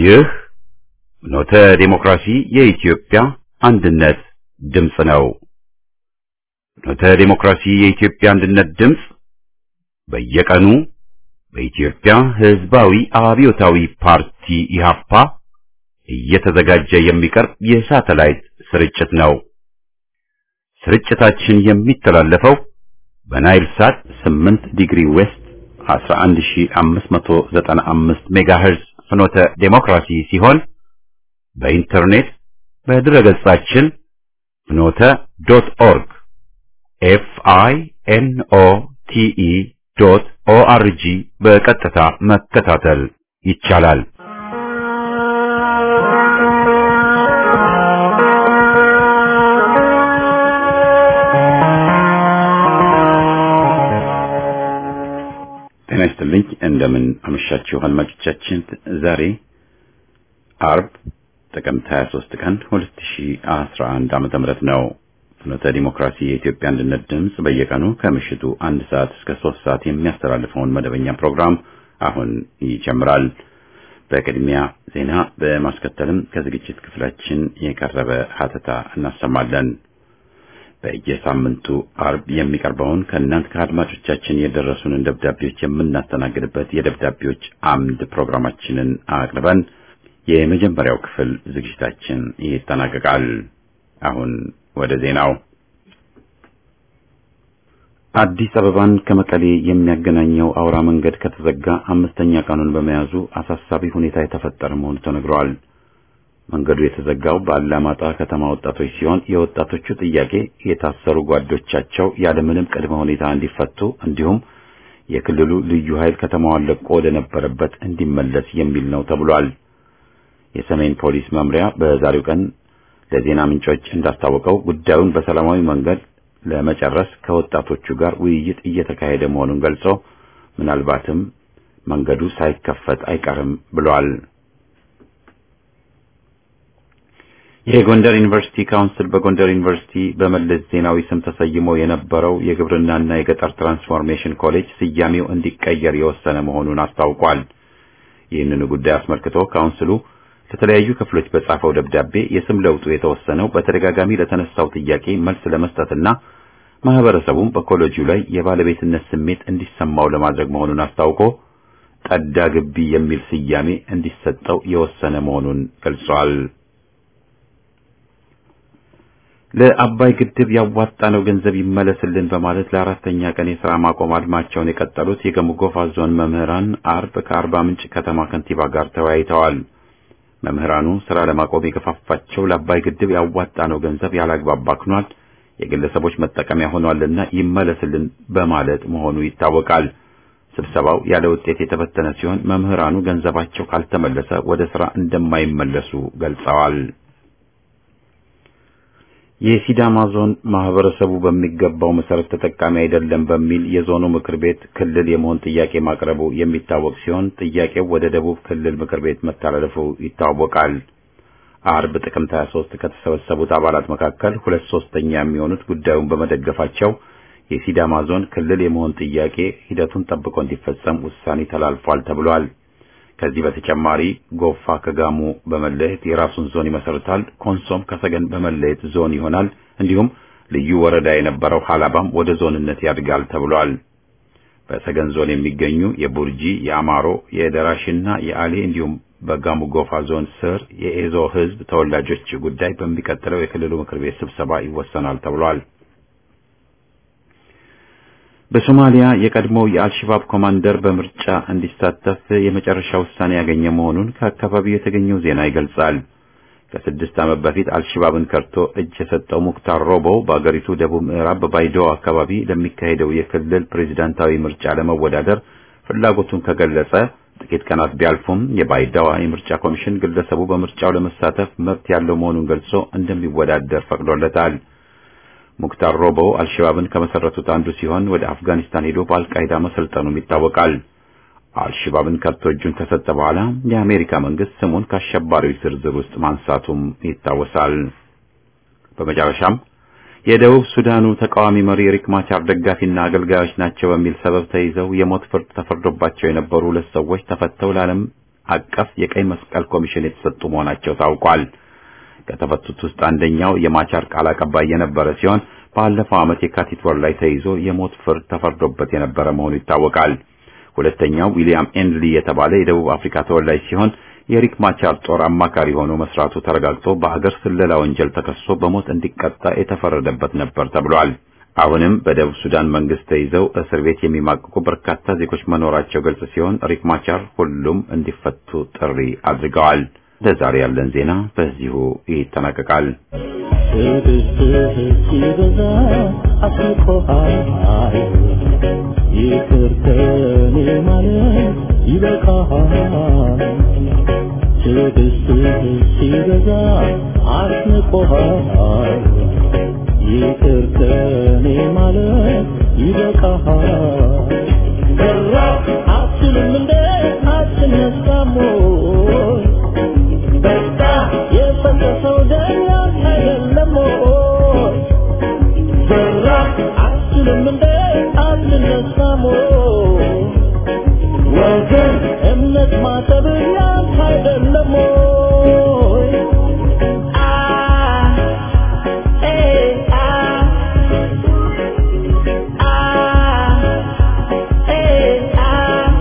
ይህ ኖተ ዴሞክራሲ የኢትዮጵያ አንድነት ድምፅ ነው። ኖተ ዴሞክራሲ የኢትዮጵያ አንድነት ድምፅ በየቀኑ በኢትዮጵያ ሕዝባዊ አብዮታዊ ፓርቲ ኢህአፓ እየተዘጋጀ የሚቀርብ የሳተላይት ስርጭት ነው። ስርጭታችን የሚተላለፈው በናይል ሳት 8 ዲግሪ ዌስት 11595 ሜጋሄርዝ ፍኖተ ዴሞክራሲ ሲሆን በኢንተርኔት በድረገጻችን ፍኖተ ዶት ኦርግ ኤፍ አይ ኤን ኦ ቲ ኢ ዶት ኦ አር ጂ በቀጥታ መከታተል ይቻላል። ጤና ይስጥልኝ። እንደምን አመሻችሁ አድማጮቻችን። ዛሬ አርብ ጥቅምት 23 ቀን 2011 ዓመተ ምህረት ነው። ፍኖተ ዲሞክራሲ የኢትዮጵያ አንድነት ድምፅ በየቀኑ ከምሽቱ አንድ ሰዓት እስከ ሶስት ሰዓት የሚያስተላልፈውን መደበኛ ፕሮግራም አሁን ይጀምራል። በቅድሚያ ዜና በማስከተልም ከዝግጅት ክፍላችን የቀረበ ሀተታ እናሰማለን። በየሳምንቱ አርብ የሚቀርበውን ከእናንተ ከአድማጮቻችን የደረሱንን ደብዳቤዎች የምናስተናግድበት የደብዳቤዎች አምድ ፕሮግራማችንን አቅርበን የመጀመሪያው ክፍል ዝግጅታችን ይጠናቀቃል። አሁን ወደ ዜናው። አዲስ አበባን ከመቀሌ የሚያገናኘው አውራ መንገድ ከተዘጋ አምስተኛ ቀኑን በመያዙ አሳሳቢ ሁኔታ የተፈጠረ መሆኑ ተነግሯል። መንገዱ የተዘጋው በአላማጣ ከተማ ወጣቶች ሲሆን የወጣቶቹ ጥያቄ የታሰሩ ጓዶቻቸው ያለምንም ቅድመ ሁኔታ እንዲፈቱ እንዲሁም የክልሉ ልዩ ኃይል ከተማዋን ለቆ ወደ ነበረበት እንዲመለስ የሚል ነው ተብሏል። የሰሜን ፖሊስ መምሪያ በዛሬው ቀን ለዜና ምንጮች እንዳስታወቀው ጉዳዩን በሰላማዊ መንገድ ለመጨረስ ከወጣቶቹ ጋር ውይይት እየተካሄደ መሆኑን ገልጾ ምናልባትም መንገዱ ሳይከፈት አይቀርም ብሏል። የጎንደር ዩኒቨርሲቲ ካውንስል በጎንደር ዩኒቨርሲቲ በመለስ ዜናዊ ስም ተሰይሞ የነበረው የግብርናና የገጠር ትራንስፎርሜሽን ኮሌጅ ስያሜው እንዲቀየር የወሰነ መሆኑን አስታውቋል። ይህንኑ ጉዳይ አስመልክቶ ካውንስሉ ለተለያዩ ክፍሎች በጻፈው ደብዳቤ የስም ለውጡ የተወሰነው በተደጋጋሚ ለተነሳው ጥያቄ መልስ ለመስጠትና ማህበረሰቡም በኮሌጁ ላይ የባለቤትነት ስሜት እንዲሰማው ለማድረግ መሆኑን አስታውቆ ጠዳ ግቢ የሚል ስያሜ እንዲሰጠው የወሰነ መሆኑን ገልጿል። ለአባይ ግድብ ያዋጣነው ገንዘብ ይመለስልን በማለት ለአራተኛ ቀን የሥራ ማቆም አድማቸውን የቀጠሉት የገሙ ጎፋ ዞን መምህራን አርብ ከአርባ ምንጭ ከተማ ከንቲባ ጋር ተወያይተዋል። መምህራኑ ሥራ ለማቆም የገፋፋቸው ለአባይ ግድብ ያዋጣነው ገንዘብ ያላግባብ ባክኗል፣ የግለሰቦች መጠቀሚያ ሆኗልና ይመለስልን በማለት መሆኑ ይታወቃል። ስብሰባው ያለ ውጤት የተበተነ ሲሆን መምህራኑ ገንዘባቸው ካልተመለሰ ወደ ሥራ እንደማይመለሱ ገልጸዋል። የሲዳማ ዞን ማህበረሰቡ በሚገባው መሰረት ተጠቃሚ አይደለም በሚል የዞኑ ምክር ቤት ክልል የመሆን ጥያቄ ማቅረቡ የሚታወቅ ሲሆን ጥያቄው ወደ ደቡብ ክልል ምክር ቤት መተላለፉ ይታወቃል። አርብ ጥቅምት 23 ከተሰበሰቡት አባላት መካከል ሁለት ሶስተኛ የሚሆኑት ጉዳዩን በመደገፋቸው የሲዳማ ዞን ክልል የመሆን ጥያቄ ሂደቱን ጠብቆ እንዲፈጸም ውሳኔ ተላልፏል ተብሏል። ከዚህ በተጨማሪ ጎፋ ከጋሞ በመለየት የራሱን ዞን ይመሰርታል። ኮንሶም ከሰገን በመለየት ዞን ይሆናል። እንዲሁም ልዩ ወረዳ የነበረው ሀላባም ወደ ዞንነት ያድጋል ተብሏል። በሰገን ዞን የሚገኙ የቡርጂ፣ የአማሮ፣ የደራሽና የአሌ እንዲሁም በጋሞ ጎፋ ዞን ስር የኤዞ ሕዝብ ተወላጆች ጉዳይ በሚቀጥለው የክልሉ ምክር ቤት ስብሰባ ይወሰናል ተብሏል። በሶማሊያ የቀድሞው የአልሸባብ ኮማንደር በምርጫ እንዲሳተፍ የመጨረሻ ውሳኔ ያገኘ መሆኑን ከአካባቢው የተገኘው ዜና ይገልጻል። ከስድስት ዓመት በፊት አልሸባብን ከርቶ እጅ የሰጠው ሙክታር ሮቦ በአገሪቱ ደቡብ ምዕራብ በባይዶዋ አካባቢ ለሚካሄደው የክልል ፕሬዚዳንታዊ ምርጫ ለመወዳደር ፍላጎቱን ከገለጸ ጥቂት ቀናት ቢያልፉም የባይዳዋ የምርጫ ኮሚሽን ግለሰቡ በምርጫው ለመሳተፍ መብት ያለው መሆኑን ገልጾ እንደሚወዳደር ፈቅዶለታል። ሙክታር ሮቦ አልሸባብን ከመሰረቱት አንዱ ሲሆን ወደ አፍጋኒስታን ሄዶ በአልቃይዳ መሰልጠኑም ይታወቃል። አልሸባብን ከብቶ እጁን ከሰጠ በኋላ የአሜሪካ መንግስት ስሙን ከአሸባሪዎች ዝርዝር ውስጥ ማንሳቱም ይታወሳል። በመጨረሻም የደቡብ ሱዳኑ ተቃዋሚ መሪ ሪክ ማቻር ደጋፊና አገልጋዮች ናቸው በሚል ሰበብ ተይዘው የሞት ፍርድ ተፈርዶባቸው የነበሩ ሁለት ሰዎች ተፈተው ለዓለም አቀፍ የቀይ መስቀል ኮሚሽን የተሰጡ መሆናቸው ታውቋል። ከተፈቱት ውስጥ አንደኛው የማቻር ቃል አቀባይ የነበረ ሲሆን ባለፈው ዓመት የካቲት ወር ላይ ተይዞ የሞት ፍርድ ተፈርዶበት የነበረ መሆኑ ይታወቃል። ሁለተኛው ዊሊያም ኤንድሊ የተባለ የደቡብ አፍሪካ ተወላጅ ሲሆን የሪክ ማቻር ጦር አማካሪ ሆኖ መስራቱ ተረጋግጦ በአገር ስለላ ወንጀል ተከሶ በሞት እንዲቀጣ የተፈረደበት ነበር ተብሏል። አሁንም በደቡብ ሱዳን መንግስት ተይዘው እስር ቤት የሚማቅቁ በርካታ ዜጎች መኖራቸው ግልጽ ሲሆን ሪክ ማቻር ሁሉም እንዲፈቱ ጥሪ አድርገዋል። ለዛሬ ያለን ዜና በዚሁ ይጠናቀቃል። ትዕግስትህ ሲበዛ አስቆሃል ይቅር ከኔ ማለት ይበቃሃል ትዕግስትህ ሲበዛ አስንቆሃል ይቅር ከኔ ማለት ይበቃሃል በራ አትልም እንደ አትነሳም ወይ በቃ የፈሰሰው ደም ያንተ አይደለም ወይ በራ አትልም እንደ አትነሳም ወይ ወገን እምነት ማጠብ ያንተ አይደለም ወይ አ ኤ አ አ ኤ አ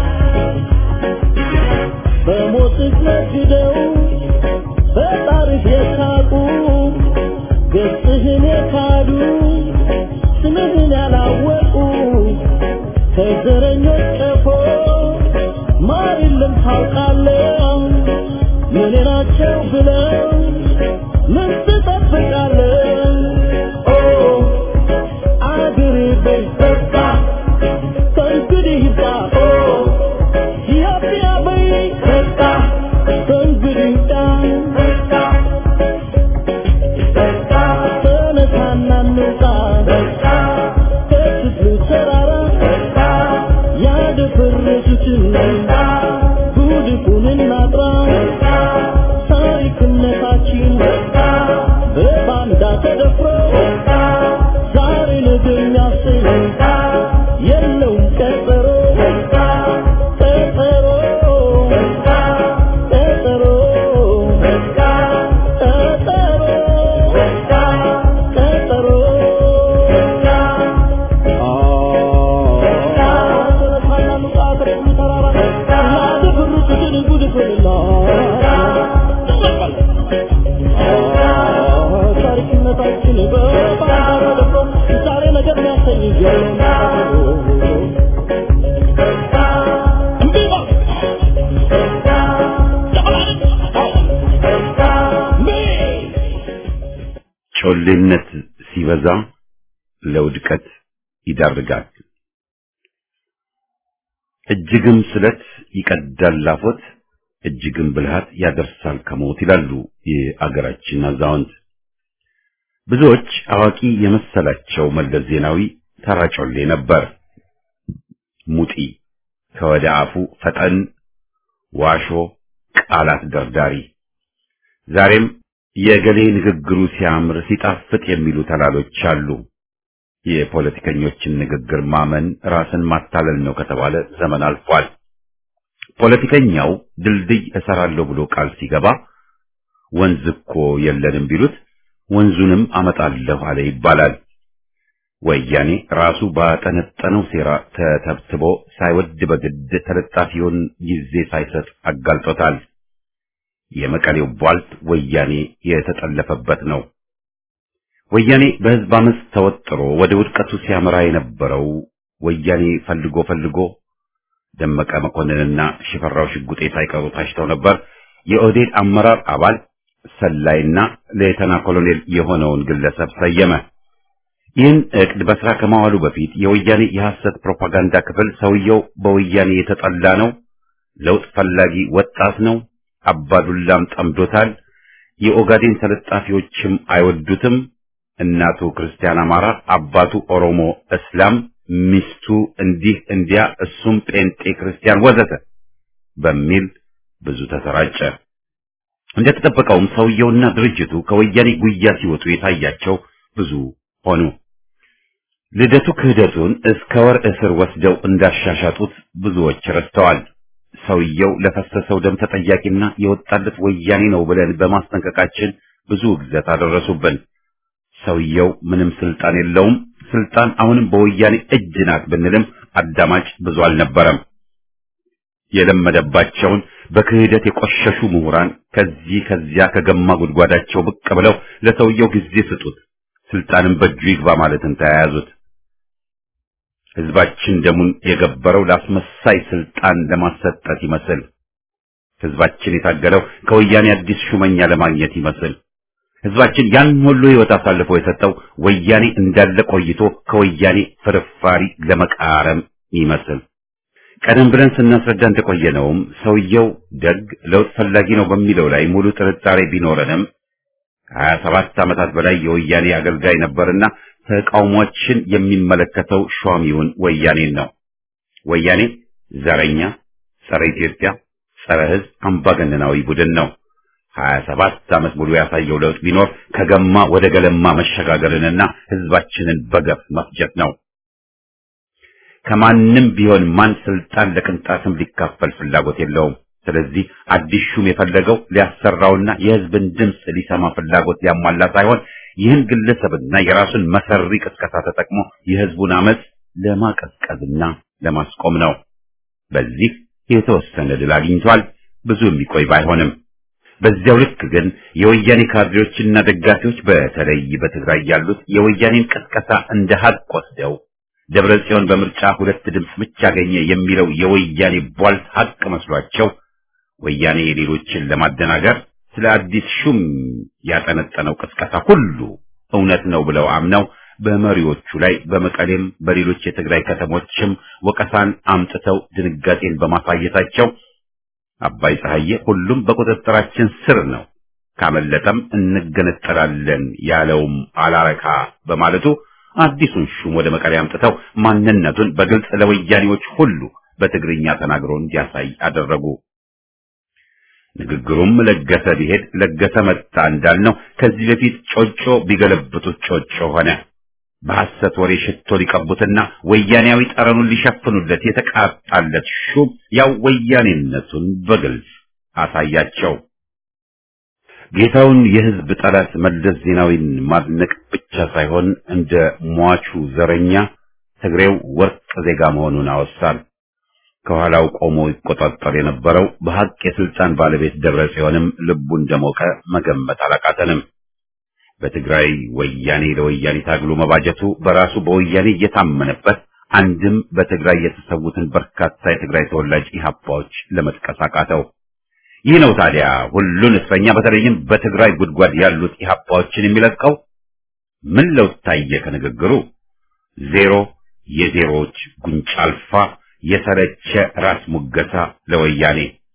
በሞትህ ነግደው በጣርህ የሳቁ ገጽህን የካዱ ስምህን ያላወቁ ከዘረኞች ቀፎ ማር የለም ታውቃለህ ምን ናቸው ብለው ምን ትጠብቃለህ ኦ አገሬ በይ በቃ ከእንግዲህ ይብቃ ኦ ኢትዮጵያ በይ በቃ ከእንግዲህ ይብቃ በቃ ተነሳና እንውጣ ከክፍሉ ተራራ ያደፈረሱትን ጉድፉን እናጥራ ታሪክነታችን በባንዳ ተደፍሮ ዛሬ ነገ የሚያሰኝ የለውም ቀጠሮ ቀጠሮ ቀጠሮ ቀጠሮ ታሪክነታችን በባንዳ ተደፍሮ ዛሬ ነገር የሚያሰኝ የለውም ጮሌነት ሲበዛ ለውድቀት ይዳርጋል። እጅግም ስለት ይቀዳል ላፎት፣ እጅግም ብልሃት ያደርሳል ከሞት ይላሉ የአገራችን አዛውንት። ብዙዎች አዋቂ የመሰላቸው መለስ ዜናዊ ተራ ጮሌ ነበር። ሙጢ ከወደ አፉ ፈጠን፣ ዋሾ፣ ቃላት ደርዳሪ። ዛሬም የገሌ ንግግሩ ሲያምር ሲጣፍጥ የሚሉ ተላሎች አሉ። የፖለቲከኞችን ንግግር ማመን ራስን ማታለል ነው ከተባለ ዘመን አልፏል። ፖለቲከኛው ድልድይ እሰራለሁ ብሎ ቃል ሲገባ ወንዝ እኮ የለንም ቢሉት ወንዙንም አመጣለሁ አለ ይባላል። ወያኔ ራሱ ባጠነጠነው ሴራ ተተብትቦ ሳይወድ በግድ ተለጣፊውን ጊዜ ሳይሰጥ አጋልጦታል። የመቀሌው ቧልት ወያኔ የተጠለፈበት ነው። ወያኔ በህዝብ አመፅ ተወጥሮ ወደ ውድቀቱ ሲያመራ የነበረው ወያኔ ፈልጎ ፈልጎ ደመቀ መኮንንና ሽፈራው ሽጉጤ ሳይቀሩ ታጭተው ነበር። የኦህዴድ አመራር አባል ሰላይና ሌተና ኮሎኔል የሆነውን ግለሰብ ሰየመ። ይህን እቅድ በስራ ከማዋሉ በፊት የወያኔ የሐሰት ፕሮፓጋንዳ ክፍል ሰውየው በወያኔ የተጠላ ነው፣ ለውጥ ፈላጊ ወጣት ነው፣ አባዱላም ጠምዶታል፣ የኦጋዴን ተለጣፊዎችም አይወዱትም፣ እናቱ ክርስቲያን አማራ፣ አባቱ ኦሮሞ እስላም፣ ሚስቱ እንዲህ እንዲያ፣ እሱም ጴንጤ ክርስቲያን ወዘተ በሚል ብዙ ተሰራጨ። እንደተጠበቀውም ሰውየውና ድርጅቱ ከወያኔ ጉያ ሲወጡ የታያቸው ብዙ ሆኑ። ልደቱ ክህደቱን እስከ ወር እስር ወስደው እንዳሻሻጡት ብዙዎች ረስተዋል። ሰውየው ለፈሰሰው ደም ተጠያቂና የወጣለት ወያኔ ነው ብለን በማስጠንቀቃችን ብዙ ግዘት አደረሱብን። ሰውየው ምንም ስልጣን የለውም፣ ስልጣን አሁንም በወያኔ እጅ ናት ብንልም አዳማጭ ብዙ አልነበረም። የለመደባቸውን በክህደት የቆሸሹ ምሁራን ከዚህ ከዚያ ከገማ ጉድጓዳቸው ብቅ ብለው ለሰውየው ጊዜ ስጡት፣ ስልጣንን በእጁ ይግባ ማለትን ተያያዙት። ህዝባችን ደሙን የገበረው ለአስመሳይ ስልጣን ለማሰጠት ይመስል ህዝባችን የታገለው ከወያኔ አዲስ ሹመኛ ለማግኘት ይመስል ህዝባችን ያን ሁሉ ህይወት አሳልፎ የሰጠው ወያኔ እንዳለ ቆይቶ ከወያኔ ፍርፋሪ ለመቃረም ይመስል ቀደም ብለን ስናስረዳ እንደቆየነውም ሰውየው ደግ ለውጥ ፈላጊ ነው በሚለው ላይ ሙሉ ጥርጣሬ ቢኖረንም ከሀያ ሰባት ዓመታት በላይ የወያኔ አገልጋይ ነበርና ተቃውሞችን የሚመለከተው ሿሚውን ወያኔን ነው። ወያኔ ዘረኛ፣ ጸረ ኢትዮጵያ፣ ጸረ ህዝብ አምባገነናዊ ቡድን ነው። ሀያ ሰባት ዓመት ሙሉ ያሳየው ለውጥ ቢኖር ከገማ ወደ ገለማ መሸጋገርንና ህዝባችንን በገፍ መፍጀት ነው። ከማንም ቢሆን ማን ስልጣን ለቅንጣትም ሊካፈል ፍላጎት የለውም። ስለዚህ አዲስ ሹም የፈለገው ሊያሰራውና የህዝብን ድምፅ ሊሰማ ፍላጎት ሊያሟላ ሳይሆን ይህን ግለሰብና የራሱን መሰሪ ቅስቀሳ ተጠቅሞ የህዝቡን አመፅ ለማቀዝቀዝና ለማስቆም ነው። በዚህ የተወሰነ ድል አግኝቷል። ብዙ የሚቆይ ባይሆንም በዚያው ልክ ግን የወያኔ ካድሬዎችና ደጋፊዎች በተለይ በትግራይ ያሉት የወያኔን ቅስቀሳ እንደ ሀቅ ወስደው ደብረ ጽዮን በምርጫ ሁለት ድምፅ ብቻ አገኘ የሚለው የወያኔ ቧልት ሀቅ መስሏቸው ወያኔ ሌሎችን ለማደናገር ስለ አዲስ ሹም ያጠነጠነው ቅስቀሳ ሁሉ እውነት ነው ብለው አምነው በመሪዎቹ ላይ በመቀሌም በሌሎች የትግራይ ከተሞችም ወቀሳን አምጥተው ድንጋጤን በማሳየታቸው አባይ ፀሐዬ ሁሉም በቁጥጥራችን ስር ነው፣ ካመለጠም እንገነጠላለን ያለውም አላረካ በማለቱ አዲሱን ሹም ወደ መቀሌ አምጥተው ማንነቱን በግልጽ ለወያኔዎች ሁሉ በትግርኛ ተናግሮ እንዲያሳይ አደረጉ። ንግግሩም ለገሰ ቢሄድ ለገሰ መጣ እንዳልነው ከዚህ በፊት ጮጮ ቢገለብጡት ጮጮ ሆነ። በሐሰት ወሬ ሽቶ ሊቀቡትና ወያኔያዊ ጠረኑን ሊሸፍኑለት የተቃጣለት ሹም ያው ወያኔነቱን በግልጽ አሳያቸው። ጌታውን የሕዝብ ጠላት መለስ ዜናዊን ማድነቅ ብቻ ሳይሆን እንደ ሟቹ ዘረኛ ትግሬው ወርቅ ዜጋ መሆኑን አወሳል። ከኋላው ቆሞ ይቆጣጠር የነበረው በሐቅ የስልጣን ባለቤት ደብረ ጽዮንም ልቡ እንደሞቀ መገመት አላቃተንም። በትግራይ ወያኔ ለወያኔ ታግሎ መባጀቱ በራሱ በወያኔ እየታመነበት አንድም በትግራይ የተሰዉትን በርካታ የትግራይ ተወላጅ ኢህአፓዎች ለመጥቀስ አቃተው። ይህ ነው ታዲያ ሁሉን እስረኛ በተለይም በትግራይ ጉድጓድ ያሉት ኢህአፓዎችን የሚለቀው። ምን ለውጥ ታየ ከንግግሩ? ዜሮ፣ የዜሮዎች ጉንጭ አልፋ፣ የሰለቸ ራስ ሙገሳ ለወያኔ።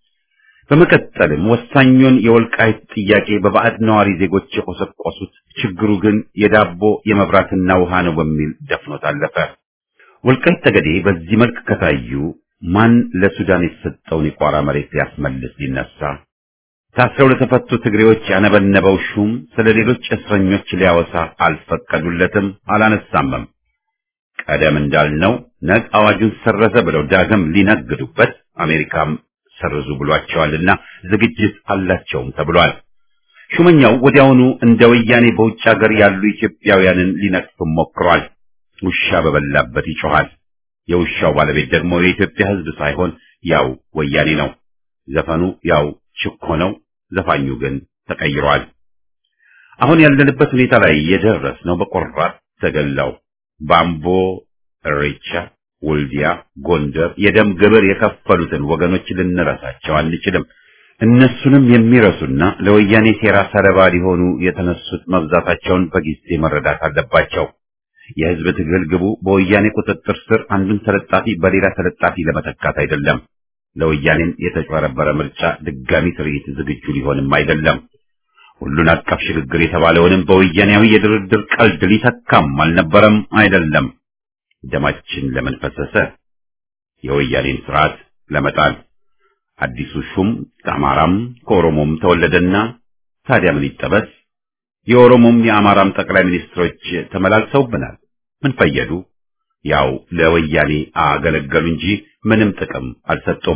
በመቀጠልም ወሳኙን የወልቃይት ጥያቄ በባዕድ ነዋሪ ዜጎች የቆሰቆሱት ችግሩ ግን የዳቦ የመብራትና ውሃ ነው በሚል ደፍኖት አለፈ። ወልቃይት ጠገዴ በዚህ መልክ ከታዩ ማን ለሱዳን የተሰጠውን የቋራ መሬት ሊያስመልስ ሊነሳ? ታስረው ለተፈቱ ትግሬዎች ያነበነበው ሹም ስለ ሌሎች እስረኞች ሊያወሳ አልፈቀዱለትም፣ አላነሳምም። ቀደም እንዳልነው ነግ አዋጁን ሰረዘ ብለው ዳግም ሊነግዱበት አሜሪካም ሰርዙ ብሏቸዋልና ዝግጅት አላቸውም ተብሏል። ሹመኛው ወዲያውኑ እንደ ወያኔ በውጭ ሀገር ያሉ ኢትዮጵያውያንን ሊነቅፍም ሞክሯል። ውሻ በበላበት ይጮሃል። የውሻው ባለቤት ደግሞ የኢትዮጵያ ሕዝብ ሳይሆን ያው ወያኔ ነው። ዘፈኑ ያው ችኮ ነው፣ ዘፋኙ ግን ተቀይሯል። አሁን ያለንበት ሁኔታ ላይ የደረስነው በቆራጥ ተገላው ባምቦ፣ እሬቻ፣ ወልዲያ፣ ጎንደር የደም ግብር የከፈሉትን ወገኖች ልንረሳቸው አንችልም። እነሱንም የሚረሱና ለወያኔ ሴራ ሰለባ ሊሆኑ የተነሱት መብዛታቸውን በጊዜ መረዳት አለባቸው። የህዝብ ትግል ግቡ በወያኔ ቁጥጥር ስር አንዱን ተለጣፊ በሌላ ተለጣፊ ለመተካት አይደለም። ለወያኔም የተጭበረበረ ምርጫ ድጋሚ ትርኢት ዝግጁ ሊሆንም አይደለም። ሁሉን አቀፍ ሽግግር የተባለውንም በወያኔያዊ የድርድር ቀልድ ሊተካም አልነበረም አይደለም። ደማችን ለምን ፈሰሰ? የወያኔን ስርዓት ለመጣል። አዲሱ ሹም ከአማራም ከኦሮሞም ተወለደና ታዲያ ምን ይጠበስ? የኦሮሞም የአማራም ጠቅላይ ሚኒስትሮች ተመላልሰውብናል። ምን ፈየዱ? ያው ለወያኔ አገለገሉ እንጂ ምንም ጥቅም አልሰጡም።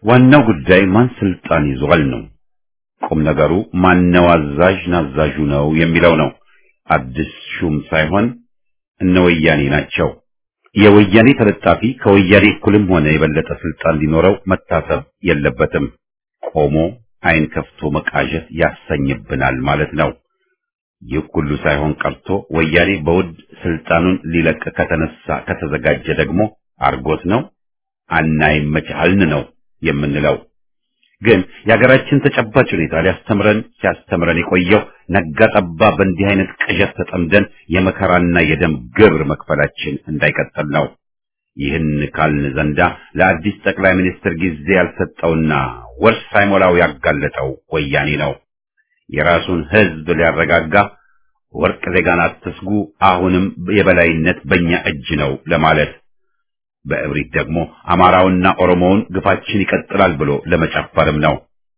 ዋናው ጉዳይ ማን ስልጣን ይዟል ነው። ቁም ነገሩ ማነው አዛዥ ናዛዡ ነው የሚለው ነው። አዲስ ሹም ሳይሆን እነ ወያኔ ናቸው። የወያኔ ተለጣፊ ከወያኔ እኩልም ሆነ የበለጠ ስልጣን ሊኖረው መታሰብ የለበትም። ቆሞ አይን ከፍቶ መቃዠት ያሰኝብናል ማለት ነው። ይህ ሁሉ ሳይሆን ቀርቶ ወያኔ በውድ ስልጣኑን ሊለቅ ከተነሳ ከተዘጋጀ ደግሞ አርጎት ነው አናይመቻልን ነው የምንለው። ግን የሀገራችን ተጨባጭ ሁኔታ ሊያስተምረን ሲያስተምረን የቆየው ነጋ ጠባ በእንዲህ አይነት ቅዠት ተጠምደን የመከራና የደም ግብር መክፈላችን እንዳይቀጥል ነው። ይህን ካልን ዘንዳ ለአዲስ ጠቅላይ ሚኒስትር ጊዜ ያልሰጠውና ወር ሳይሞላው ያጋለጠው ወያኔ ነው። የራሱን ሕዝብ ሊያረጋጋ ወርቅ ዜጋን አትስጉ፣ አሁንም የበላይነት በእኛ እጅ ነው ለማለት በእብሪት ደግሞ አማራውና ኦሮሞውን ግፋችን ይቀጥላል ብሎ ለመጨፈርም ነው።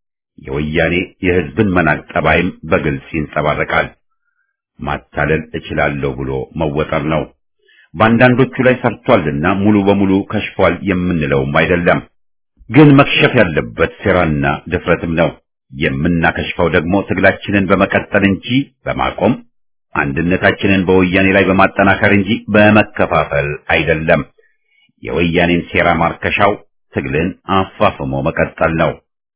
የወያኔ የሕዝብን መናቅ ጠባይም በግልጽ ይንጸባረቃል። ማታለል እችላለሁ ብሎ መወጠር ነው። በአንዳንዶቹ ላይ ሰርቷልና ሙሉ በሙሉ ከሽፏል የምንለውም አይደለም። ግን መክሸፍ ያለበት ሴራና ድፍረትም ነው። የምናከሽፈው ደግሞ ትግላችንን በመቀጠል እንጂ በማቆም አንድነታችንን በወያኔ ላይ በማጠናከር እንጂ በመከፋፈል አይደለም። የወያኔን ሴራ ማርከሻው ትግልን አፋፍሞ መቀጠል ነው።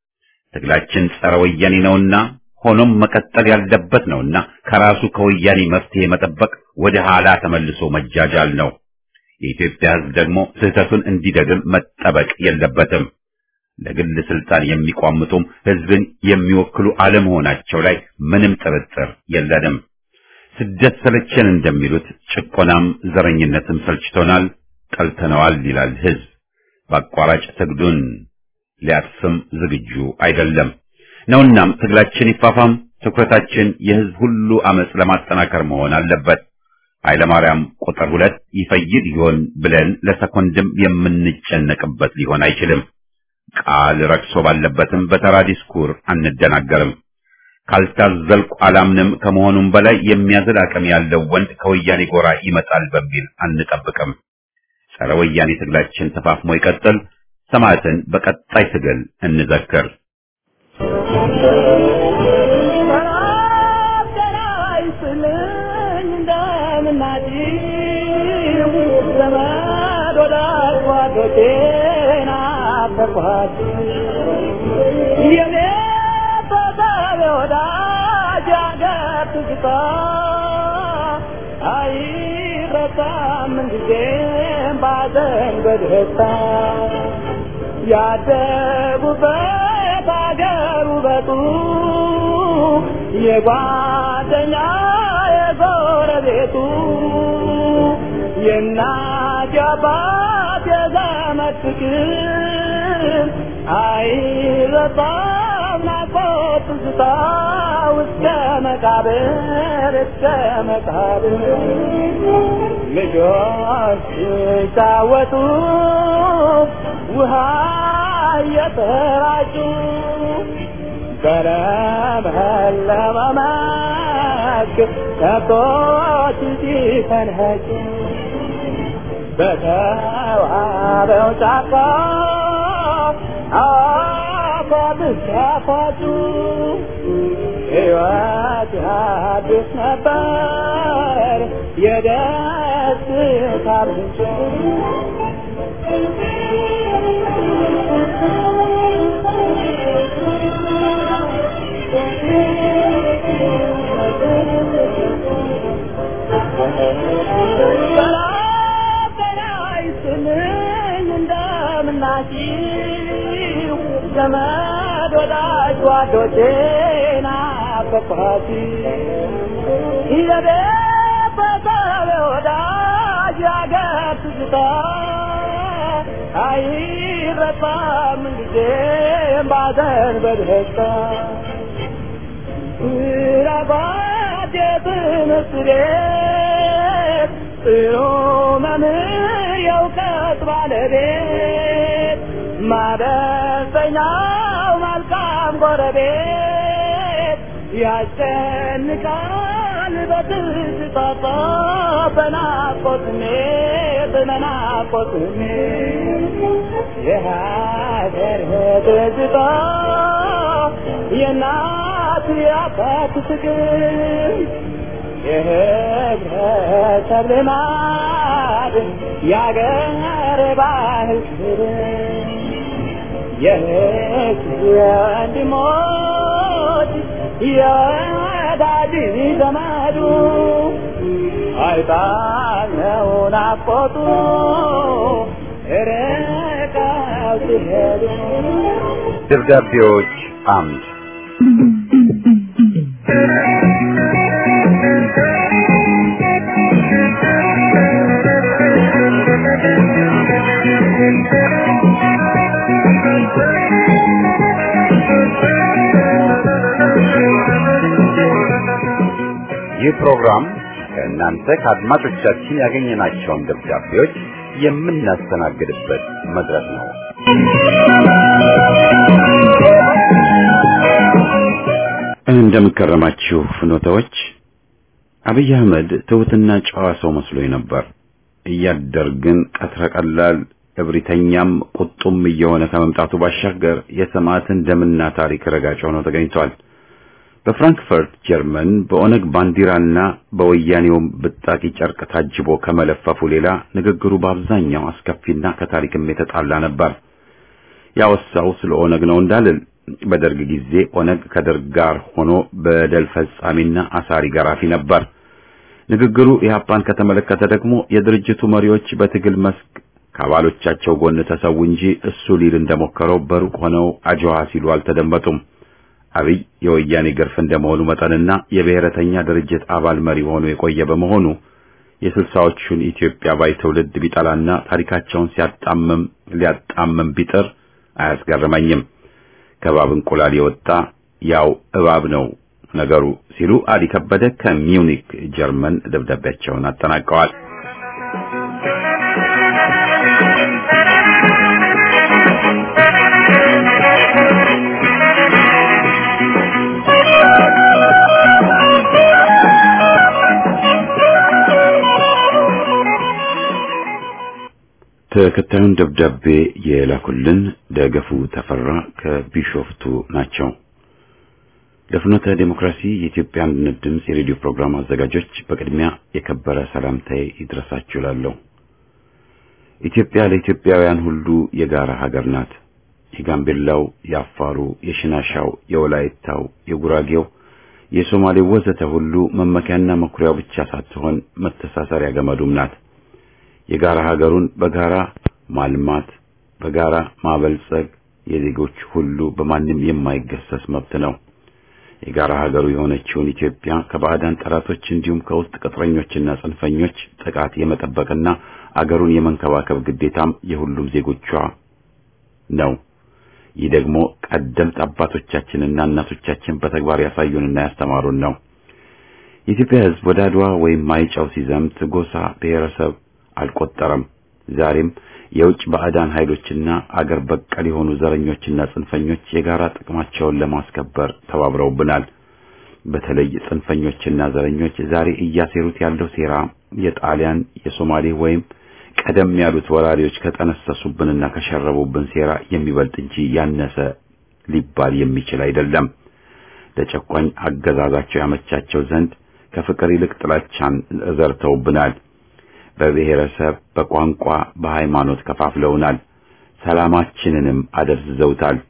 ትግላችን ጸረ ወያኔ ነውና ሆኖም መቀጠል ያለበት ነውና ከራሱ ከወያኔ መፍትሄ መጠበቅ ወደ ኋላ ተመልሶ መጃጃል ነው። የኢትዮጵያ ሕዝብ ደግሞ ስህተቱን እንዲደግም መጠበቅ የለበትም። ለግል ስልጣን የሚቋምጡም ሕዝብን የሚወክሉ አለመሆናቸው ላይ ምንም ጥርጥር የለንም። ስደት ሰለቸን እንደሚሉት ጭቆናም ዘረኝነትም ሰልችቶናል፣ ጠልተነዋል ይላል ሕዝብ። በአቋራጭ ትግሉን ሊያጥፍም ዝግጁ አይደለም ነውናም ትግላችን ይፋፋም፣ ትኩረታችን የሕዝብ ሁሉ አመጽ ለማጠናከር መሆን አለበት። ኃይለማርያም ቁጥር ሁለት ይፈይድ ይሆን ብለን ለሰኮንድም የምንጨነቅበት ሊሆን አይችልም። ቃል ረክሶ ባለበትም በተራ ዲስኩር አንደናገርም። ካልታዘልቁ አላምንም ከመሆኑም በላይ የሚያዝል አቅም ያለው ወንድ ከወያኔ ጎራ ይመጣል በሚል አንጠብቅም። ጸረ ወያኔ ትግላችን ተፋፍሞ ይቀጥል። ሰማዕትን በቀጣይ ትግል እንዘክር። በደስታ ያደጉበት አገር ውበቱ የጓደኛ የጎረቤቱ የእናት የአባት የዘመድ ፍቅር አይረሳም ናፍቆት ትዝታ እስከ መቃብር እስከ መቃብር ልጆች ሲጫወቱ ውሃ እየተራጩ በለመለመ መስክ ከብቶች ሲፈንኸጩ በተዋበው ጫካ አፏት ሲያፏጩ ሕይወት አዲስ ነበር የደስታ ምንጭ እንደምናችሁ ዘመድ ወዳጅ ጓዶቼና ፈፋቲ የቤተሰብ ወዳጅ ያገር ትዝታ አይረሳም ጊዜም ባዘን በደስታ ስራባት የትምህርት ቤት ጥሩ መምህር የእውቀት ባለቤት ማበሰኛው መልካም ጎረቤት ያስጨንቃል በትዝታ በናፍቆት ስሜት በመናቆት የሀገር ትዝታ የእናት የአባት ፍቅር የህብረተሰብ ልማድ የአገር ባህል ክብር የህዝብ ወንድሞች የወዳጅ ዘመዱ አይጣለው ናፍቆቱ ርቀው ሲሄዱ ደብዳቤዎች አምድ ይህ ፕሮግራም ከእናንተ ከአድማጮቻችን ያገኘናቸውን ደብዳቤዎች የምናስተናግድበት መድረክ ነው። እንደምከረማችሁ ፍኖተዎች። አብይ አህመድ ትሑትና ጨዋ ሰው መስሎኝ ነበር። እያደር ግን ቀትረ ቀላል እብሪተኛም ቁጡም እየሆነ ከመምጣቱ ባሻገር የሰማዕትን ደምና ታሪክ ረጋጭ ሆኖ ተገኝቷል። በፍራንክፈርት ጀርመን በኦነግ ባንዲራና በወያኔውም ብጣቂ ጨርቅ ታጅቦ ከመለፈፉ ሌላ ንግግሩ በአብዛኛው አስከፊና ከታሪክም የተጣላ ነበር። ያወሳው ስለ ኦነግ ነው እንዳልል በደርግ ጊዜ ኦነግ ከደርግ ጋር ሆኖ በደል ፈጻሚና አሳሪ ገራፊ ነበር። ንግግሩ ኢህአፓን ከተመለከተ ደግሞ የድርጅቱ መሪዎች በትግል መስክ ከአባሎቻቸው ጎን ተሰው እንጂ እሱ ሊል እንደሞከረው በሩቅ ሆነው አጅዋ ሲሉ አልተደመጡም። አብይ የወያኔ ግርፍ እንደመሆኑ መጠንና የብሔረተኛ ድርጅት አባል መሪ ሆኖ የቆየ በመሆኑ የስልሳዎቹን ኢትዮጵያ ባይ ትውልድ ቢጠላና ታሪካቸውን ሲያጣምም ሊያጣምም ቢጥር አያስገርመኝም። ከባብ እንቁላል የወጣ ያው እባብ ነው ነገሩ ሲሉ አሊ ከበደ ከሚዩኒክ ጀርመን ደብዳቤያቸውን አጠናቀዋል። ተከታዩን ደብዳቤ የላኩልን ደገፉ ተፈራ ከቢሾፍቱ ናቸው። ለፍኖተ ዴሞክራሲ የኢትዮጵያ አንድነት ድምፅ የሬዲዮ ፕሮግራም አዘጋጆች በቅድሚያ የከበረ ሰላምታዬ ይድረሳችሁ እላለሁ። ኢትዮጵያ ለኢትዮጵያውያን ሁሉ የጋራ ሀገር ናት። የጋምቤላው፣ የአፋሩ፣ የሽናሻው፣ የወላይታው፣ የጉራጌው፣ የሶማሌው ወዘተ ሁሉ መመኪያና መኩሪያው ብቻ ሳትሆን መተሳሰሪያ ገመዱም ናት። የጋራ ሀገሩን በጋራ ማልማት፣ በጋራ ማበልጸግ የዜጎች ሁሉ በማንም የማይገሰስ መብት ነው። የጋራ ሀገሩ የሆነችውን ኢትዮጵያ ከባዕዳን ጠላቶች እንዲሁም ከውስጥ ቅጥረኞችና ጽንፈኞች ጥቃት የመጠበቅና አገሩን የመንከባከብ ግዴታም የሁሉም ዜጎቿ ነው። ይህ ደግሞ ቀደምት አባቶቻችንና እናቶቻችን በተግባር ያሳዩንና ያስተማሩን ነው። የኢትዮጵያ ሕዝብ ወደ አድዋ ወይም ማይጨው ሲዘምት ጎሳ፣ ብሔረሰብ አልቆጠረም። ዛሬም የውጭ ባዕዳን ኃይሎችና አገር በቀል የሆኑ ዘረኞችና ጽንፈኞች የጋራ ጥቅማቸውን ለማስከበር ተባብረውብናል። በተለይ ጽንፈኞችና ዘረኞች ዛሬ እያሴሩት ያለው ሴራ የጣሊያን የሶማሌ ወይም ቀደም ያሉት ወራሪዎች ከጠነሰሱብንና ከሸረቡብን ሴራ የሚበልጥ እንጂ ያነሰ ሊባል የሚችል አይደለም። ለጨቋኝ አገዛዛቸው ያመቻቸው ዘንድ ከፍቅር ይልቅ ጥላቻን ዘርተውብናል። በብሔረሰብ፣ በቋንቋ፣ በሃይማኖት ከፋፍለውናል። ሰላማችንንም አደብዝዘውታል።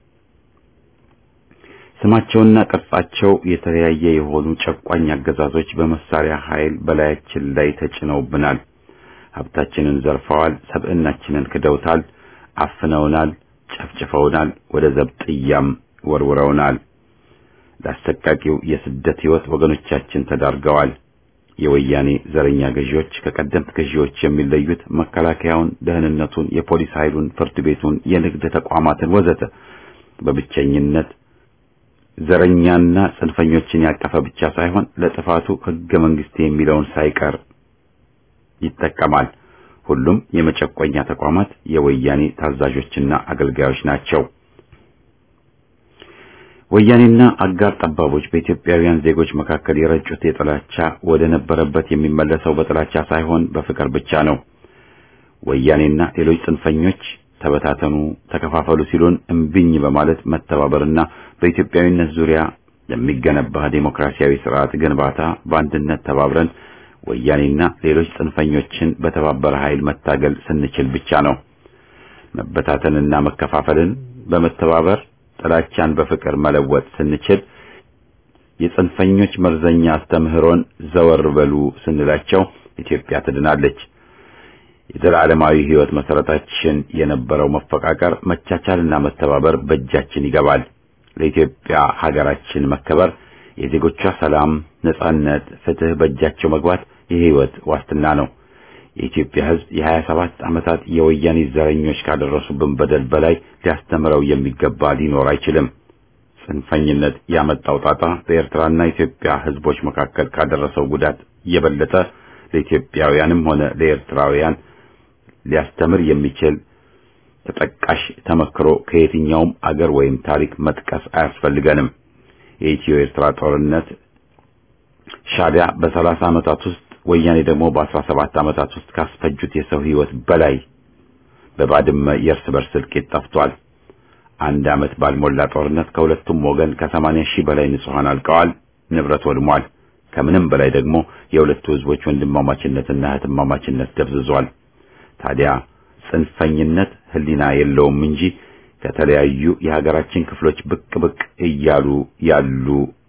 ስማቸውና ቅርጻቸው የተለያየ የሆኑ ጨቋኝ አገዛዞች በመሳሪያ ኃይል በላያችን ላይ ተጭነውብናል። ሀብታችንን ዘርፈዋል። ሰብዕናችንን ክደውታል። አፍነውናል፣ ጨፍጭፈውናል፣ ወደ ዘብጥያም ወርውረውናል። ለአሰቃቂው የስደት ሕይወት ወገኖቻችን ተዳርገዋል። የወያኔ ዘረኛ ገዢዎች ከቀደምት ገዢዎች የሚለዩት መከላከያውን፣ ደህንነቱን፣ የፖሊስ ኃይሉን፣ ፍርድ ቤቱን፣ የንግድ ተቋማትን ወዘተ በብቸኝነት ዘረኛና ጽንፈኞችን ያቀፈ ብቻ ሳይሆን ለጥፋቱ ሕገ መንግስት የሚለውን ሳይቀር ይጠቀማል። ሁሉም የመጨቆኛ ተቋማት የወያኔ ታዛዦችና አገልጋዮች ናቸው። ወያኔና አጋር ጠባቦች በኢትዮጵያውያን ዜጎች መካከል የረጩት የጥላቻ ወደ ነበረበት የሚመለሰው በጥላቻ ሳይሆን በፍቅር ብቻ ነው። ወያኔና ሌሎች ጽንፈኞች ተበታተኑ፣ ተከፋፈሉ ሲሉን እምቢኝ በማለት መተባበርና በኢትዮጵያዊነት ዙሪያ ለሚገነባ ዴሞክራሲያዊ ስርዓት ግንባታ በአንድነት ተባብረን ወያኔና ሌሎች ጽንፈኞችን በተባበረ ኃይል መታገል ስንችል ብቻ ነው። መበታተንና መከፋፈልን በመተባበር ጥላቻን በፍቅር መለወጥ ስንችል የጽንፈኞች መርዘኛ አስተምህሮን ዘወር በሉ ስንላቸው ኢትዮጵያ ትድናለች። የዘላለማዊ ሕይወት መሰረታችን የነበረው መፈቃቀር፣ መቻቻልና መተባበር በእጃችን ይገባል። ለኢትዮጵያ ሀገራችን መከበር፣ የዜጎቿ ሰላም፣ ነጻነት፣ ፍትህ በእጃቸው መግባት የሕይወት ዋስትና ነው። የኢትዮጵያ ሕዝብ የሀያ ሰባት ዓመታት የወያኔ ዘረኞች ካደረሱብን በደል በላይ ሊያስተምረው የሚገባ ሊኖር አይችልም። ጽንፈኝነት ያመጣው ጣጣ በኤርትራና ኢትዮጵያ ሕዝቦች መካከል ካደረሰው ጉዳት የበለጠ ለኢትዮጵያውያንም ሆነ ለኤርትራውያን ሊያስተምር የሚችል ተጠቃሽ ተመክሮ ከየትኛውም አገር ወይም ታሪክ መጥቀስ አያስፈልገንም። የኢትዮ ኤርትራ ጦርነት ሻዕቢያ በሰላሳ ዓመታት ውስጥ ወያኔ ደግሞ በአስራ ሰባት ዓመታት ውስጥ ካስፈጁት የሰው ሕይወት በላይ በባድመ የእርስ በርስ እልቂት ጠፍቷል። አንድ ዓመት ባልሞላ ጦርነት ከሁለቱም ወገን ከሰማንያ ሺህ በላይ ንጹሐን አልቀዋል፣ ንብረት ወድሟል። ከምንም በላይ ደግሞ የሁለቱ ሕዝቦች ወንድማማችነትና እህትማማችነት ደብዝዟል። ታዲያ ጽንፈኝነት ሕሊና የለውም እንጂ ከተለያዩ የሀገራችን ክፍሎች ብቅ ብቅ እያሉ ያሉ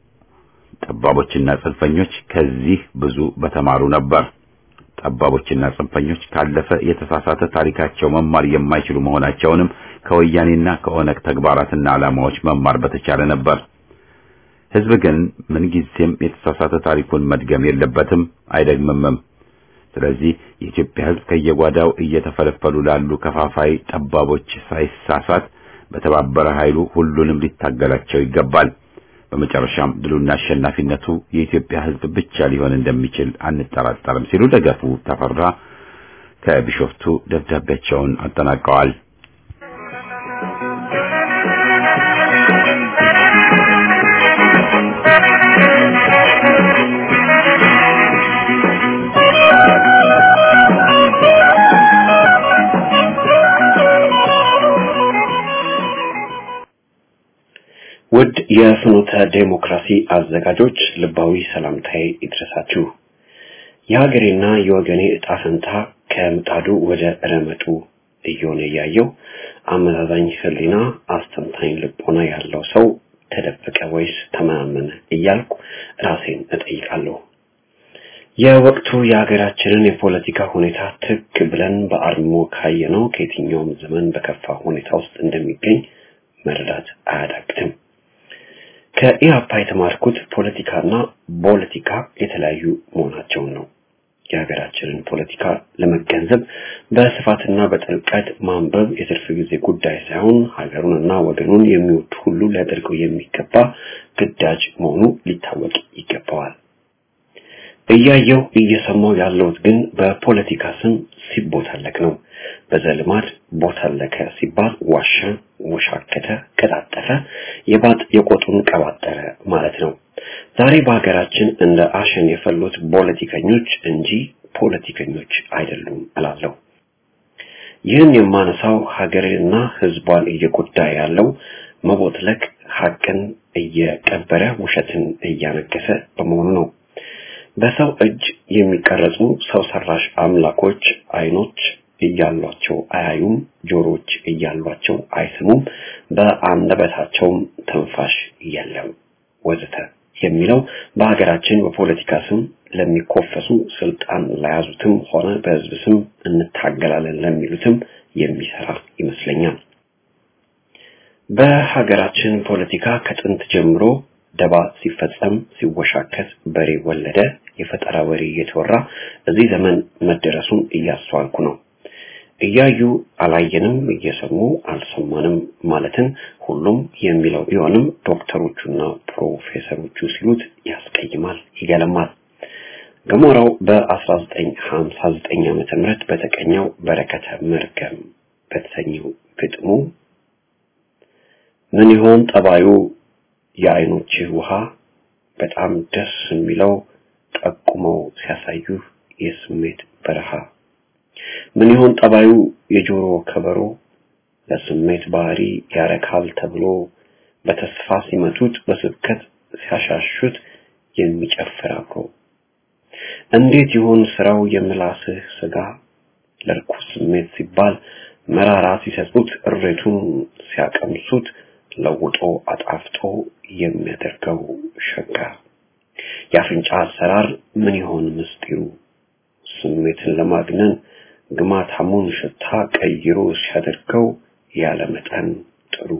ጠባቦችና ጽንፈኞች ከዚህ ብዙ በተማሩ ነበር። ጠባቦችና ጽንፈኞች ካለፈ የተሳሳተ ታሪካቸው መማር የማይችሉ መሆናቸውንም ከወያኔና ከኦነግ ተግባራትና ዓላማዎች መማር በተቻለ ነበር። ሕዝብ ግን ምንጊዜም የተሳሳተ ታሪኩን መድገም የለበትም፣ አይደግምምም። ስለዚህ የኢትዮጵያ ሕዝብ ከየጓዳው እየተፈለፈሉ ላሉ ከፋፋይ ጠባቦች ሳይሳሳት በተባበረ ኃይሉ ሁሉንም ሊታገላቸው ይገባል። በመጨረሻም ድሉና አሸናፊነቱ የኢትዮጵያ ሕዝብ ብቻ ሊሆን እንደሚችል አንጠራጠርም ሲሉ ደገፉ ተፈራ ከቢሾፍቱ ደብዳቤያቸውን አጠናቀዋል። ውድ የፍኖተ ዴሞክራሲ አዘጋጆች ልባዊ ሰላምታዬ ይድረሳችሁ። የሀገሬና የወገኔ ዕጣ ፈንታ ከምጣዱ ወደ ረመጡ እየሆነ እያየው አመዛዛኝ ሕሊና አስተንታኝ ልቦና ያለው ሰው ተደበቀ ወይስ ተመናመነ እያልኩ ራሴን እጠይቃለሁ። የወቅቱ የሀገራችንን የፖለቲካ ሁኔታ ትክ ብለን በአርሞ ካየነው ከየትኛውም ዘመን በከፋ ሁኔታ ውስጥ እንደሚገኝ መረዳት አያዳግትም። ከኢህአፓ የተማርኩት ፖለቲካና ፖለቲካ የተለያዩ መሆናቸውን ነው። የሀገራችንን ፖለቲካ ለመገንዘብ በስፋትና በጥልቀት ማንበብ የትርፍ ጊዜ ጉዳይ ሳይሆን ሀገሩንና ወገኑን የሚወድ ሁሉ ሊያደርገው የሚገባ ግዳጅ መሆኑ ሊታወቅ ይገባዋል። እያየው እየሰማው ያለሁት ግን በፖለቲካ ስም ሲቦታለክ ነው። በዘልማድ ቦታለከ ሲባል ዋሸ፣ ወሻከተ፣ ቀጣጠፈ፣ የባጥ የቆጡን ቀባጠረ ማለት ነው። ዛሬ በሀገራችን እንደ አሸን የፈሉት ፖለቲከኞች እንጂ ፖለቲከኞች አይደሉም እላለሁ። ይህን የማነሳው ሀገርንና ሕዝቧን እየጎዳ ያለው መቦትለክ ሀቅን እየቀበረ ውሸትን እያነገሰ በመሆኑ ነው። በሰው እጅ የሚቀረጹ ሰው ሰራሽ አምላኮች አይኖች እያሏቸው አያዩም፣ ጆሮች እያሏቸው አይሰሙም፣ በአንደበታቸውም ትንፋሽ የለም ወዘተ የሚለው በሀገራችን በፖለቲካ ስም ለሚኮፈሱ ስልጣን ለያዙትም ሆነ በህዝብ ስም እንታገላለን ለሚሉትም የሚሰራ ይመስለኛል። በሀገራችን ፖለቲካ ከጥንት ጀምሮ ደባ ሲፈጸም ሲወሻከት በሬ ወለደ የፈጠራ ወሬ እየተወራ እዚህ ዘመን መደረሱን እያስተዋልኩ ነው። እያዩ አላየንም፣ እየሰሙ አልሰማንም ማለትን ሁሉም የሚለው ቢሆንም ዶክተሮቹና ፕሮፌሰሮቹ ሲሉት ያስቀይማል፣ ይገለማል። ገሞራው በ1959 ዓመተ ምህረት በተቀኘው በረከተ መርገም በተሰኘው ግጥሙ ምን ይሆን ጠባዩ የአይኖችህ ውሃ በጣም ደስ የሚለው ጠቁመው ሲያሳዩ የስሜት በረሃ ምን ይሆን ጠባዩ የጆሮ ከበሮ ለስሜት ባህሪ ያረካል ተብሎ በተስፋ ሲመቱት በስብከት ሲያሻሹት የሚጨፍር አብሮ እንዴት ይሆን ስራው የምላስህ ስጋ ለርኩስ ስሜት ሲባል መራራ ሲሰጡት እሬቱን ሲያቀምሱት ለውጦ አጣፍጦ የሚያደርገው ሸጋ የአፍንጫ አሰራር ምን ይሆን ምስጢሩ ስሜትን ለማግነን ግማታሙን ሽታ ቀይሮ ሲያደርገው ያለ መጠን ጥሩ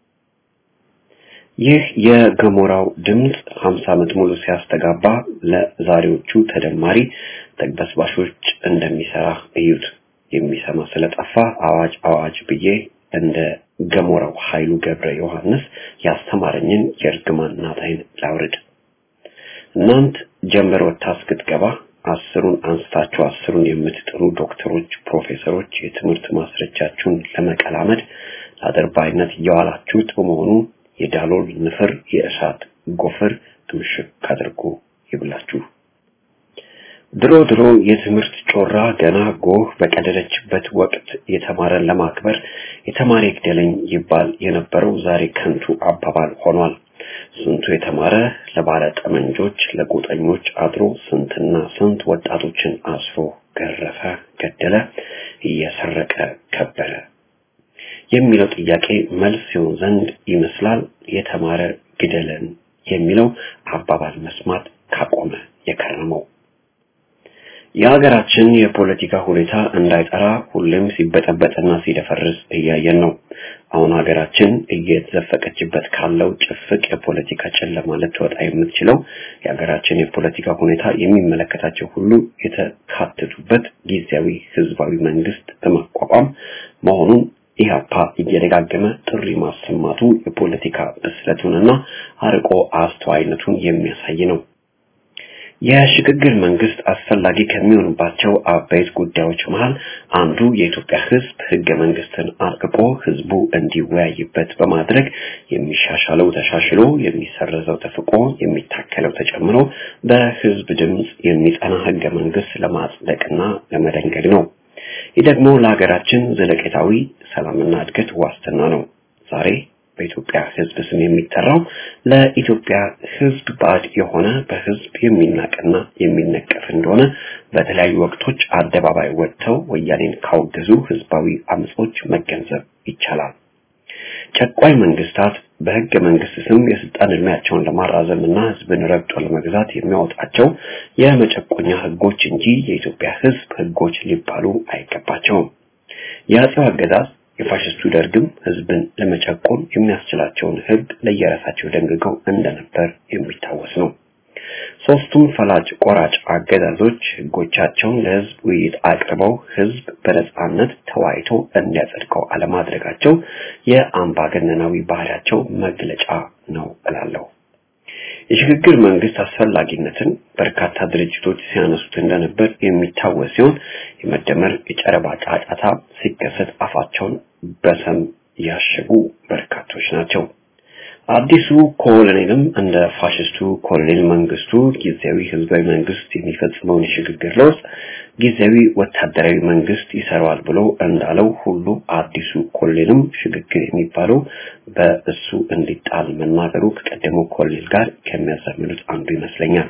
ይህ የገሞራው ድምፅ 50 ዓመት ሙሉ ሲያስተጋባ ለዛሬዎቹ ተደማሪ ተግበስባሾች እንደሚሰራ እዩት። የሚሰማ ስለጠፋ አዋጅ አዋጅ ብዬ እንደ ገሞራው ኃይሉ ገብረ ዮሐንስ ያስተማረኝን የእርግማን ናታይን ላውርድ። እናንት ጀንበር ወጥታ እስክትገባ አስሩን አንስታችሁ አስሩን የምትጥሩ ዶክተሮች፣ ፕሮፌሰሮች የትምህርት ማስረጃችሁን ለመቀላመድ ለአድርባይነት እየዋላችሁት በመሆኑ የዳሎል ንፍር የእሳት ጎፈር ምሽክ አድርጎ ይብላችሁ። ድሮ ድሮ የትምህርት ጮራ ገና ጎህ በቀደደችበት ወቅት የተማረን ለማክበር የተማረ ይግደለኝ ይባል የነበረው ዛሬ ከንቱ አባባል ሆኗል። ስንቱ የተማረ ለባለ ጠመንጆች ለጎጠኞች አድሮ ስንትና ስንት ወጣቶችን አስሮ ገረፈ፣ ገደለ፣ እየሰረቀ ከበረ የሚለው ጥያቄ መልስ ሲሆን ዘንድ ይመስላል የተማረ ግደለን የሚለው አባባል መስማት ካቆመ የከረመው። የሀገራችን የፖለቲካ ሁኔታ እንዳይጠራ ሁሌም ሲበጠበጥና ሲደፈርስ እያየን ነው። አሁን ሀገራችን እየተዘፈቀችበት ካለው ጭፍቅ የፖለቲካ ጨለማ ልትወጣ የምትችለው የሀገራችን የፖለቲካ ሁኔታ የሚመለከታቸው ሁሉ የተካተቱበት ጊዜያዊ ህዝባዊ መንግስት በማቋቋም መሆኑን ኢህአፓ እየደጋገመ ጥሪ ማሰማቱ የፖለቲካ ብስለቱንና አርቆ አስተዋይነቱን የሚያሳይ ነው። የሽግግር መንግስት አስፈላጊ ከሚሆንባቸው አበይት ጉዳዮች መሃል አንዱ የኢትዮጵያ ህዝብ ህገ መንግስትን አርቅቆ ህዝቡ እንዲወያይበት በማድረግ የሚሻሻለው ተሻሽሎ የሚሰረዘው ተፍቆ የሚታከለው ተጨምሮ በህዝብ ድምፅ የሚጸና ህገ መንግስት ለማጽደቅና ለመደንገግ ነው። ይህ ደግሞ ለሀገራችን ዘለቄታዊ ሰላምና እድገት ዋስትና ነው። ዛሬ በኢትዮጵያ ህዝብ ስም የሚጠራው ለኢትዮጵያ ህዝብ ባዕድ የሆነ በህዝብ የሚናቅና የሚነቀፍ እንደሆነ በተለያዩ ወቅቶች አደባባይ ወጥተው ወያኔን ካወገዙ ህዝባዊ አመጾች መገንዘብ ይቻላል። ጨቋኝ መንግስታት በህገ መንግስት ስም የስልጣን እድሜያቸውን ለማራዘም እና ህዝብን ረግጦ ለመግዛት የሚያወጣቸው የመጨቆኛ ህጎች እንጂ የኢትዮጵያ ህዝብ ህጎች ሊባሉ አይገባቸውም። የአጼው አገዛዝ የፋሽስቱ ደርግም ህዝብን ለመጨቆን የሚያስችላቸውን ህግ ለየራሳቸው ደንግገው እንደነበር የሚታወስ ነው። ሶስቱም ፈላጭ ቆራጭ አገዛዞች ህጎቻቸውን ለህዝብ ውይይት አቅርበው ህዝብ በነጻነት ተወያይቶ እንዲያጸድቀው አለማድረጋቸው የአምባገነናዊ ባህሪያቸው መግለጫ ነው እላለሁ። የሽግግር መንግስት አስፈላጊነትን በርካታ ድርጅቶች ሲያነሱት እንደነበር የሚታወስ ሲሆን የመደመር የጨረባ ጫጫታ ሲከሰት አፋቸውን በሰም ያሸጉ በርካቶች ናቸው። አዲሱ ኮሎኔልም እንደ ፋሽስቱ ኮሎኔል መንግስቱ ጊዜያዊ ህዝባዊ መንግስት የሚፈጽመውን የሽግግር ለውጥ ጊዜያዊ ወታደራዊ መንግስት ይሰራዋል ብሎ እንዳለው ሁሉ አዲሱ ኮሎኔልም ሽግግር የሚባለው በእሱ እንዲጣል መናገሩ ከቀደመው ኮሎኔል ጋር ከሚያዛምዱት አንዱ ይመስለኛል።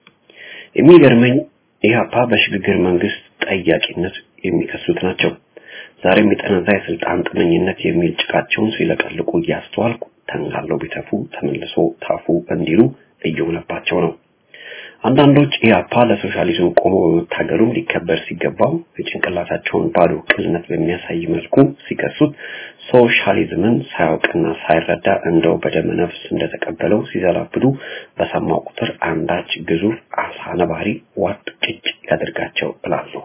የሚገርመኝ ኢህአፓ በሽግግር መንግስት ጠያቂነት የሚከሱት ናቸው። ዛሬም የጠነዛ የስልጣን ጥመኝነት የሚል ጭቃቸውን ሲለቀልቁ እያስተዋልኩ ተንጋለው ቢተፉ ተመልሶ ታፉ እንዲሉ እየሆነባቸው ነው። አንዳንዶች ኢህአፓ ለሶሻሊዝም ቆሞ በመታገሉም ሊከበር ሲገባው የጭንቅላታቸውን ባዶ ቅልነት በሚያሳይ መልኩ ሲከሱት ሶሻሊዝምን ሳያውቅና ሳይረዳ እንደው በደመ ነፍስ እንደተቀበለው ሲዘላብዱ በሰማው ቁጥር አንዳች ግዙፍ አሳ ነባሪ ዋጥ ጭጭ ያደርጋቸው እላለሁ።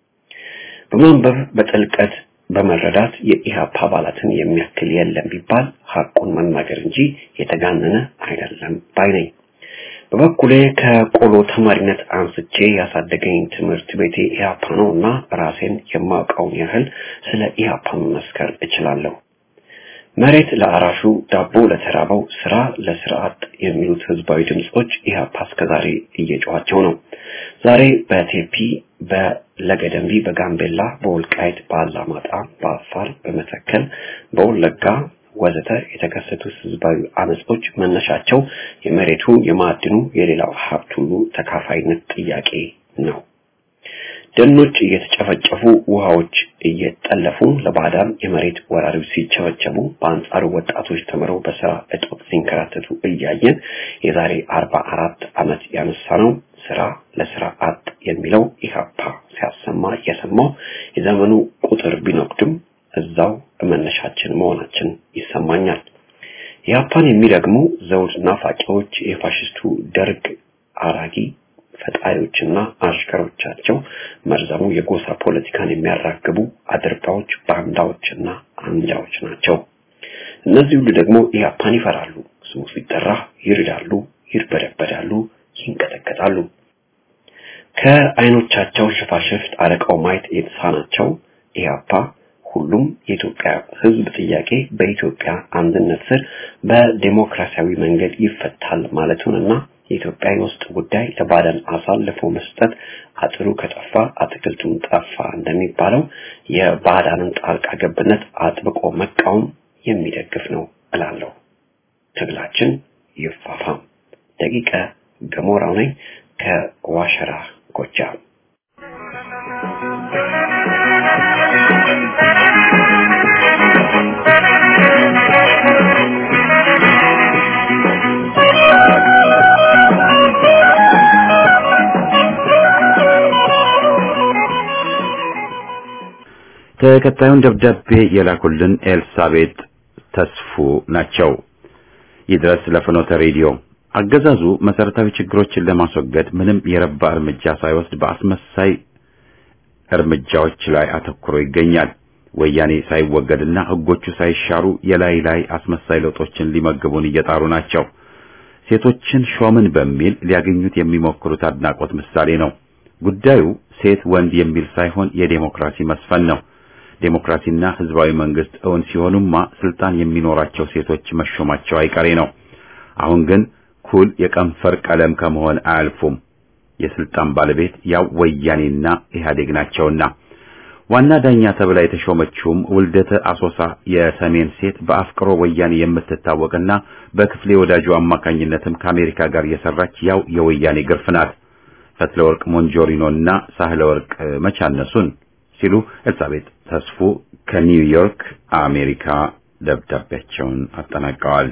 በማንበብ በጥልቀት በመረዳት የኢህአፓ አባላትን የሚያክል የለም ቢባል ሐቁን መናገር እንጂ የተጋነነ አይደለም ባይ ነኝ። በበኩሌ ከቆሎ ተማሪነት አንስቼ ያሳደገኝ ትምህርት ቤቴ ኢህአፓ ነው እና ራሴን የማውቀውን ያህል ስለ ኢህአፓ መመስከር እችላለሁ። መሬት ለአራሹ፣ ዳቦ ለተራበው፣ ስራ ለስርዓት የሚሉት ህዝባዊ ድምጾች ኢህአፓ እስከዛሬ እየጮኋቸው ነው። ዛሬ በቴፒ በለገደምቢ በጋምቤላ በወልቃይት በአላማጣ በአፋር በመተከል በወለጋ ወዘተ የተከሰቱት ህዝባዊ አመጾች መነሻቸው የመሬቱ የማዕድኑ የሌላው ሀብት ሁሉ ተካፋይነት ጥያቄ ነው ደኖች እየተጨፈጨፉ ውሃዎች እየጠለፉ ለባዕዳን የመሬት ወራሪዎች ሲቸበቸቡ በአንጻሩ ወጣቶች ተምረው በስራ እጦት ሲንከራተቱ እያየን የዛሬ አርባ አራት ዓመት ያነሳ ነው ስራ ለስራ አጥ የሚለው ኢህአፓ ሲያሰማ እየሰማው የዘመኑ ቁጥር ቢነቅድም እዛው መነሻችን መሆናችን ይሰማኛል። ኢህአፓን የሚረግሙ ዘውድ ናፋቂዎች የፋሽስቱ ደርግ አራጊ ፈጣሪዎችና አሽከሮቻቸው መርዘሙ የጎሳ ፖለቲካን የሚያራግቡ አድርባዎች፣ ባንዳዎችና አንጃዎች ናቸው። እነዚህ ሁሉ ደግሞ ኢህአፓን ይፈራሉ። ስሙ ሲጠራ ይርዳሉ፣ ይርበደበዳሉ፣ ይንቀጠቀጣሉ። ከአይኖቻቸው ሽፋሽፍት አረቀው ማየት የተሳናቸው ኢህአፓ ሁሉም የኢትዮጵያ ሕዝብ ጥያቄ በኢትዮጵያ አንድነት ስር በዴሞክራሲያዊ መንገድ ይፈታል ማለቱንና የኢትዮጵያ የውስጥ ጉዳይ ለባዕዳን አሳልፎ መስጠት አጥሩ ከጠፋ አትክልቱን ጠፋ እንደሚባለው የባዕዳንን ጣልቃ ገብነት አጥብቆ መቃወም የሚደግፍ ነው እላለሁ። ትግላችን ይፋፋም። ደቂቀ ገሞራው ነኝ ከዋሸራ ጎጃም። ተከታዩን ደብዳቤ የላኩልን ኤልሳቤጥ ተስፉ ናቸው። ይድረስ ለፍኖተ ሬዲዮ አገዛዙ መሰረታዊ ችግሮችን ለማስወገድ ምንም የረባ እርምጃ ሳይወስድ በአስመሳይ እርምጃዎች ላይ አተኩሮ ይገኛል። ወያኔ ሳይወገድና ሕጎቹ ሳይሻሩ የላይ ላይ አስመሳይ ለውጦችን ሊመግቡን እየጣሩ ናቸው። ሴቶችን ሾምን በሚል ሊያገኙት የሚሞክሩት አድናቆት ምሳሌ ነው። ጉዳዩ ሴት ወንድ የሚል ሳይሆን የዴሞክራሲ መስፈን ነው። ዴሞክራሲና ህዝባዊ መንግስት እውን ሲሆኑማ ስልጣን የሚኖራቸው ሴቶች መሾማቸው አይቀሬ ነው። አሁን ግን ኩል የቀንፈር ቀለም ከመሆን አያልፉም። የስልጣን ባለቤት ያው ወያኔና ኢህአዴግ ናቸውና ዋና ዳኛ ተብላ የተሾመችውም ውልደተ አሶሳ የሰሜን ሴት በአፍቅሮ ወያኔ የምትታወቅና በክፍሌ ወዳጁ አማካኝነትም ከአሜሪካ ጋር የሰራች ያው የወያኔ ግርፍ ናት። ፈትለወርቅ ሞንጆሪኖና ሳህለ ወርቅ መቻነሱን ሲሉ ኤልሳቤጥ ተስፉ ከኒውዮርክ አሜሪካ ደብዳቤያቸውን አጠናቀዋል።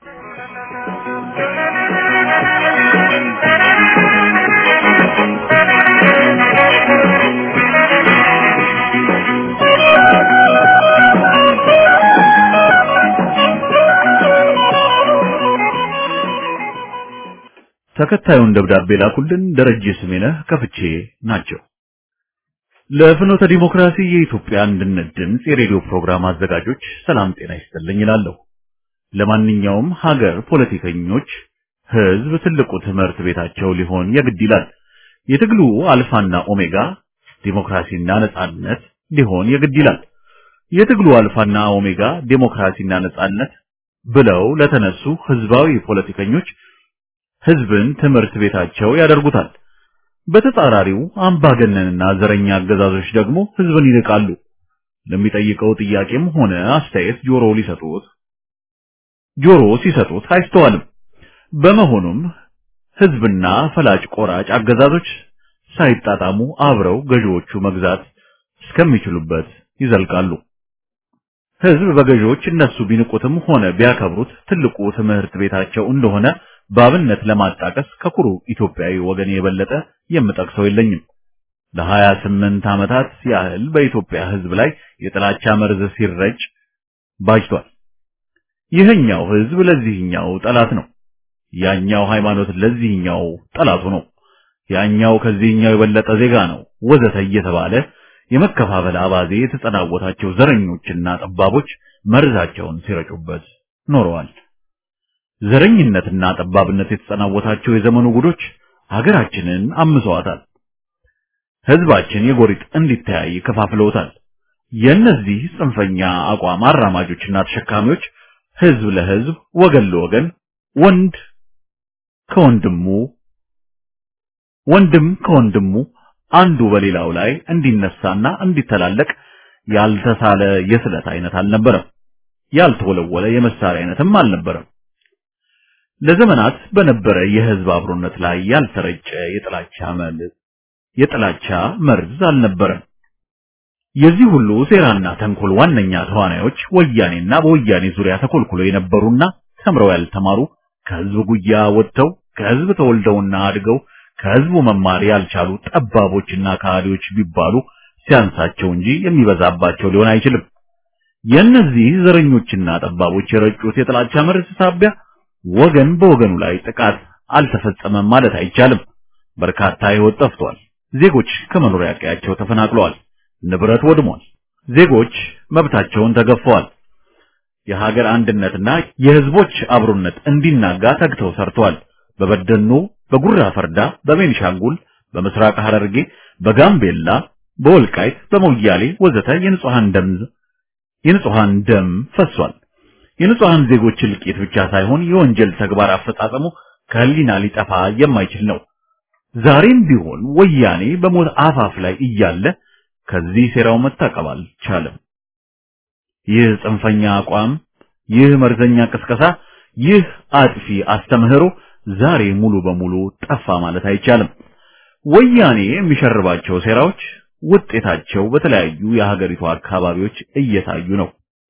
ተከታዩን ደብዳቤ ላኩልን ደረጀ ስሜነህ ከፍቼ ናቸው። ለፍኖተ ዲሞክራሲ የኢትዮጵያ አንድነት ድምፅ የሬዲዮ ፕሮግራም አዘጋጆች ሰላም ጤና ይስጥልኝ እላለሁ። ለማንኛውም ሀገር ፖለቲከኞች ህዝብ ትልቁ ትምህርት ቤታቸው ሊሆን የግድ ይላል። የትግሉ አልፋና ኦሜጋ ዲሞክራሲና ነጻነት ሊሆን የግድ ይላል። የትግሉ አልፋና ኦሜጋ ዲሞክራሲና ነጻነት ብለው ለተነሱ ህዝባዊ ፖለቲከኞች ህዝብን ትምህርት ቤታቸው ያደርጉታል። በተጻራሪው አምባገነንና ዘረኛ አገዛዞች ደግሞ ህዝብን ይንቃሉ። ለሚጠይቀው ጥያቄም ሆነ አስተያየት ጆሮ ሊሰጡት ጆሮ ሲሰጡት አይስተዋልም። በመሆኑም ህዝብና ፈላጭ ቆራጭ አገዛዞች ሳይጣጣሙ አብረው ገዢዎቹ መግዛት እስከሚችሉበት ይዘልቃሉ። ህዝብ በገዢዎች እነሱ ቢንቁትም ሆነ ቢያከብሩት ትልቁ ትምህርት ቤታቸው እንደሆነ በአብነት ለማጣቀስ ከኩሩ ኢትዮጵያዊ ወገን የበለጠ የምጠቅሰው የለኝም። ለሀያ ስምንት ዓመታት ያህል በኢትዮጵያ ህዝብ ላይ የጥላቻ መርዝ ሲረጭ ባጅቷል። ይህኛው ህዝብ ለዚህኛው ጠላት ነው። ያኛው ሃይማኖት ለዚህኛው ጠላቱ ነው። ያኛው ከዚህኛው የበለጠ ዜጋ ነው ወዘተ እየተባለ የመከፋፈል አባዜ የተጸናወታቸው ዘረኞችና ጠባቦች መርዛቸውን ሲረጩበት ኖረዋል። ዘረኝነትና ጠባብነት የተጸናወታቸው የዘመኑ ጉዶች ሀገራችንን አምሰዋታል። ህዝባችን የጎሪጥ እንዲተያይ ከፋፍለውታል። የእነዚህ ጽንፈኛ አቋም አራማጆችና ተሸካሚዎች ህዝብ ለህዝብ ወገን ለወገን ወንድ ከወንድሙ ወንድም ከወንድሙ አንዱ በሌላው ላይ እንዲነሳና እንዲተላለቅ ያልተሳለ የስለት አይነት አልነበረም። ያልተወለወለ የመሳሪያ አይነትም አልነበረም። ለዘመናት በነበረ የህዝብ አብሮነት ላይ ያልተረጨ የጥላቻ መል የጥላቻ መርዝ አልነበረም። የዚህ ሁሉ ሴራና ተንኮል ዋነኛ ተዋናዮች ወያኔና በወያኔ ዙሪያ ተኮልኩሎ የነበሩና ተምረው ያልተማሩ ከህዝብ ጉያ ወጥተው ከህዝብ ተወልደውና አድገው ከህዝቡ መማር ያልቻሉ ጠባቦችና ከሃዲዎች ቢባሉ ሲያንሳቸው እንጂ የሚበዛባቸው ሊሆን አይችልም። የእነዚህ ዘረኞችና ጠባቦች የረጩት የጥላቻ መርዝ ሳቢያ ወገን በወገኑ ላይ ጥቃት አልተፈጸመም ማለት አይቻልም። በርካታ ህይወት ጠፍቷል። ዜጎች ከመኖሪያ ቀያቸው ተፈናቅለዋል። ንብረት ወድሟል። ዜጎች መብታቸውን ተገፈዋል። የሀገር አንድነትና የህዝቦች አብሮነት እንዲናጋ ተግተው ሰርተዋል። በበደኖ፣ በጉራ ፈርዳ፣ በቤኒሻንጉል፣ በምስራቅ ሐረርጌ፣ በጋምቤላ፣ በወልቃይት፣ በሞያሌ ወዘተ የንጹሃን ደም የንጹሃን ደም ፈሷል። የንጹሃን ዜጎች እልቂት ብቻ ሳይሆን የወንጀል ተግባር አፈጻጸሙ ከህሊና ሊጠፋ የማይችል ነው። ዛሬም ቢሆን ወያኔ በሞት አፋፍ ላይ እያለ ከዚህ ሴራው መታቀብ አልቻለም። ይህ ጽንፈኛ አቋም፣ ይህ መርዘኛ ቅስቀሳ፣ ይህ አጥፊ አስተምህሮ ዛሬ ሙሉ በሙሉ ጠፋ ማለት አይቻልም። ወያኔ የሚሸርባቸው ሴራዎች ውጤታቸው በተለያዩ የሀገሪቱ አካባቢዎች እየታዩ ነው።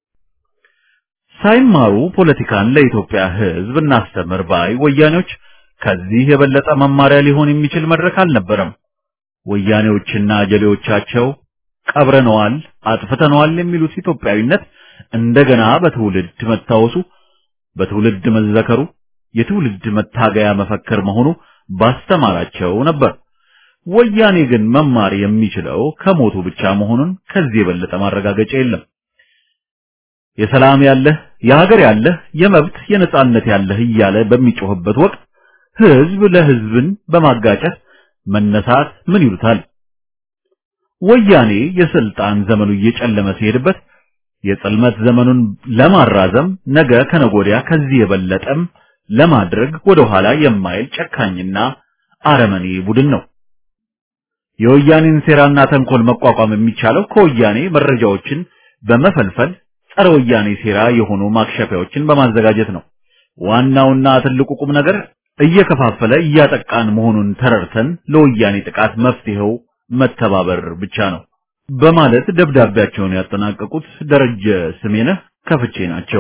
ሳይማሩ ፖለቲካን ለኢትዮጵያ ሕዝብ እናስተምር ባይ ወያኔዎች ከዚህ የበለጠ መማሪያ ሊሆን የሚችል መድረክ አልነበረም። ወያኔዎችና ጀሌዎቻቸው ቀብረነዋል፣ አጥፍተነዋል የሚሉት ኢትዮጵያዊነት እንደገና በትውልድ መታወሱ፣ በትውልድ መዘከሩ የትውልድ መታገያ መፈክር መሆኑ ባስተማራቸው ነበር። ወያኔ ግን መማር የሚችለው ከሞቱ ብቻ መሆኑን ከዚህ የበለጠ ማረጋገጫ የለም። የሰላም ያለህ የሀገር ያለህ የመብት የነጻነት ያለህ እያለ በሚጮህበት ወቅት ህዝብ ለህዝብን በማጋጨት መነሳት ምን ይሉታል? ወያኔ የስልጣን ዘመኑ እየጨለመ ሲሄድበት የጽልመት ዘመኑን ለማራዘም ነገ ከነጎዲያ ከዚህ የበለጠም ለማድረግ ወደ ኋላ የማይል ጨካኝና አረመኔ ቡድን ነው። የወያኔን ሴራና ተንኮል መቋቋም የሚቻለው ከወያኔ መረጃዎችን በመፈልፈል ጸረ ወያኔ ሴራ የሆኑ ማክሸፊያዎችን በማዘጋጀት ነው። ዋናውና ትልቁ ቁም ነገር እየከፋፈለ እያጠቃን መሆኑን ተረድተን ለወያኔ ጥቃት መፍትሄው መተባበር ብቻ ነው በማለት ደብዳቤያቸውን ያጠናቀቁት ደረጀ ስሜነህ ከፍቼ ናቸው።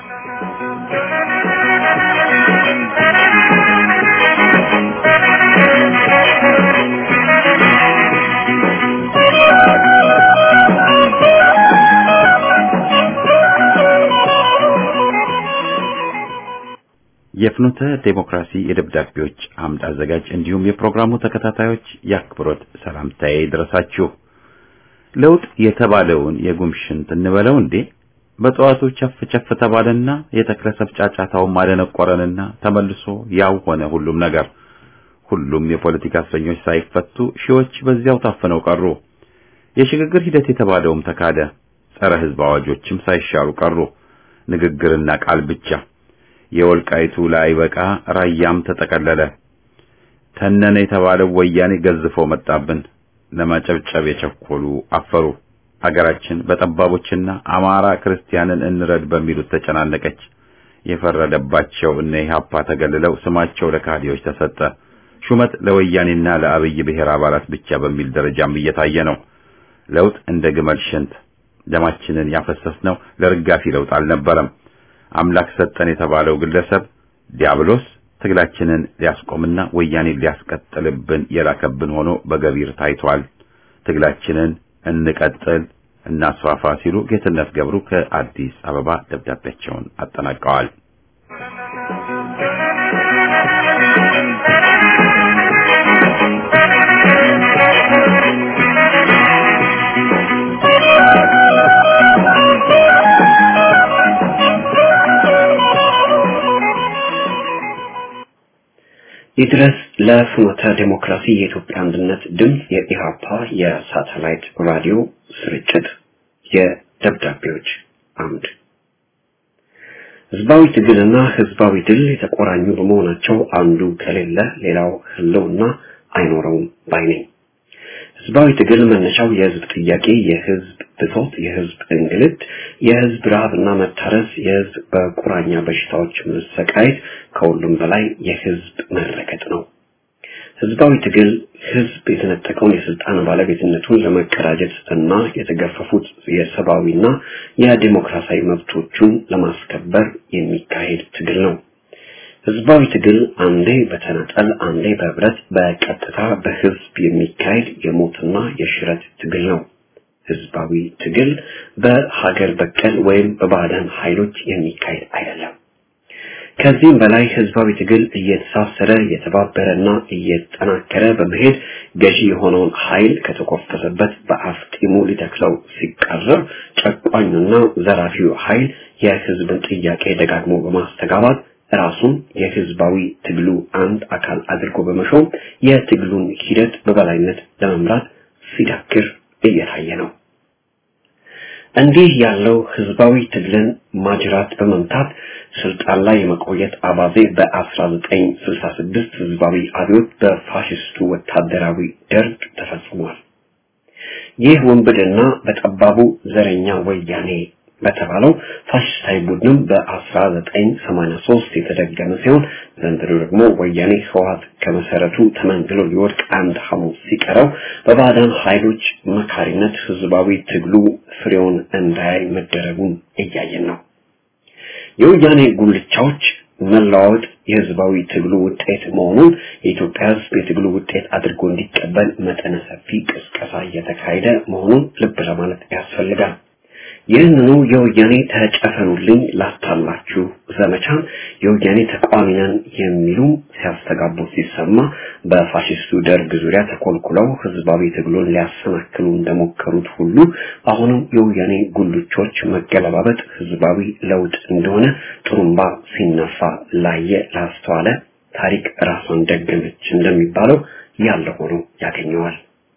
የፍኖተ ዴሞክራሲ የደብዳቤዎች አምድ አዘጋጅ እንዲሁም የፕሮግራሙ ተከታታዮች የአክብሮት ሰላምታዬ ይድረሳችሁ። ለውጥ የተባለውን የጉምሽንት እንበለው እንዴ? በጠዋቱ ቸፍ ቸፍ ተባለና የተክለሰብ ጫጫታውን ማደነቆረንና ተመልሶ ያው ሆነ ሁሉም ነገር። ሁሉም የፖለቲካ እስረኞች ሳይፈቱ ሺዎች በዚያው ታፍነው ቀሩ። የሽግግር ሂደት የተባለውም ተካደ። ጸረ ሕዝብ አዋጆችም ሳይሻሩ ቀሩ። ንግግርና ቃል ብቻ። የወልቃይቱ ላይ በቃ ራያም ተጠቀለለ። ተነነ የተባለው ወያኔ ገዝፎ መጣብን። ለማጨብጨብ የቸኮሉ አፈሩ። አገራችን በጠባቦችና አማራ ክርስቲያንን እንረድ በሚሉት ተጨናነቀች። የፈረደባቸው እነ ኢህአፓ ተገልለው ስማቸው ለካዲዎች ተሰጠ። ሹመት ለወያኔና ለአብይ ብሔር አባላት ብቻ በሚል ደረጃም እየታየ ነው። ለውጥ እንደ ግመል ሽንት ደማችንን ያፈሰስነው ለርጋፊ ለውጥ አልነበረም። አምላክ ሰጠን የተባለው ግለሰብ ዲያብሎስ ትግላችንን ሊያስቆምና ወያኔን ሊያስቀጥልብን የላከብን ሆኖ በገቢር ታይቷል። ትግላችንን እንቀጥል እናስፋፋ ሲሉ ጌትነት ገብሩ ከአዲስ አበባ ደብዳቤያቸውን አጠናቀዋል። ይድረስ ለፍኖተ ዴሞክራሲ የኢትዮጵያ አንድነት ድምፅ የኢሃፓ የሳተላይት ራዲዮ ስርጭት የደብዳቤዎች አምድ ህዝባዊ ትግልና ህዝባዊ ድል የተቆራኙ በመሆናቸው አንዱ ከሌለ ሌላው ህልውና አይኖረውም ባይ ነኝ። ህዝባዊ ትግል መነሻው የህዝብ ጥያቄ፣ የህዝብ ብሶት፣ የህዝብ እንግልት፣ የህዝብ ረሃብና መታረስ፣ የህዝብ በቁራኛ በሽታዎች መሰቃየት፣ ከሁሉም በላይ የህዝብ መረገጥ ነው። ህዝባዊ ትግል ህዝብ የተነጠቀውን የስልጣን ባለቤትነቱን ለመቀዳጀት እና የተገፈፉት የሰብአዊና የዲሞክራሲያዊ መብቶቹን ለማስከበር የሚካሄድ ትግል ነው። ህዝባዊ ትግል አንዴ በተናጠል አንዴ በህብረት በቀጥታ በህዝብ የሚካሄድ የሞትና የሽረት ትግል ነው። ህዝባዊ ትግል በሀገር በቀል ወይም በባዕዳን ኃይሎች የሚካሄድ አይደለም። ከዚህም በላይ ህዝባዊ ትግል እየተሳሰረ የተባበረና እየተጠናከረ በመሄድ ገዢ የሆነውን ኃይል ከተኮፈሰበት በአፍጢሙ ሊተክለው ሲቃረብ ጨቋኙና ዘራፊው ኃይል የህዝብን ጥያቄ ደጋግሞ በማስተጋባት ራሱን የህዝባዊ ትግሉ አንድ አካል አድርጎ በመሾም የትግሉን ሂደት በበላይነት ለመምራት ሲዳክር እየታየ ነው። እንዲህ ያለው ህዝባዊ ትግልን ማጅራት በመምታት ስልጣን ላይ የመቆየት አባዜ በ1966 ህዝባዊ አብዮት በፋሽስቱ ወታደራዊ ደርግ ተፈጽሟል። ይህ ወንብድና በጠባቡ ዘረኛ ወያኔ በተባለው ፋሽስታዊ ቡድንም በ1983 የተደገመ ሲሆን ዘንድሮ ደግሞ ወያኔ ህወሓት ከመሰረቱ ተመንግሎ ሊወድቅ አንድ ሐሙስ ሲቀረው በባዕዳን ኃይሎች መካሪነት ህዝባዊ ትግሉ ፍሬውን እንዳያይ መደረጉን እያየን ነው። የወያኔ ጉልቻዎች መለዋወጥ የህዝባዊ ትግሉ ውጤት መሆኑን የኢትዮጵያ ህዝብ የትግሉ ውጤት አድርጎ እንዲቀበል መጠነ ሰፊ ቅስቀሳ እየተካሄደ መሆኑን ልብ ለማለት ያስፈልጋል። ይህንኑ የወያኔ ተጨፈኑልኝ ላታላችሁ ዘመቻን የወያኔ ተቃዋሚ ነን የሚሉ ሲያስተጋቡ ሲሰማ በፋሽስቱ ደርግ ዙሪያ ተኮልኩለው ህዝባዊ ትግሉን ሊያሰናክሉ እንደሞከሩት ሁሉ አሁንም የወያኔ ጉልቾች መገለባበጥ ህዝባዊ ለውጥ እንደሆነ ጥሩምባ ሲነፋ ላየ ላስተዋለ ታሪክ ራሷን ደገመች እንደሚባለው ያለ ሆኖ ያገኘዋል።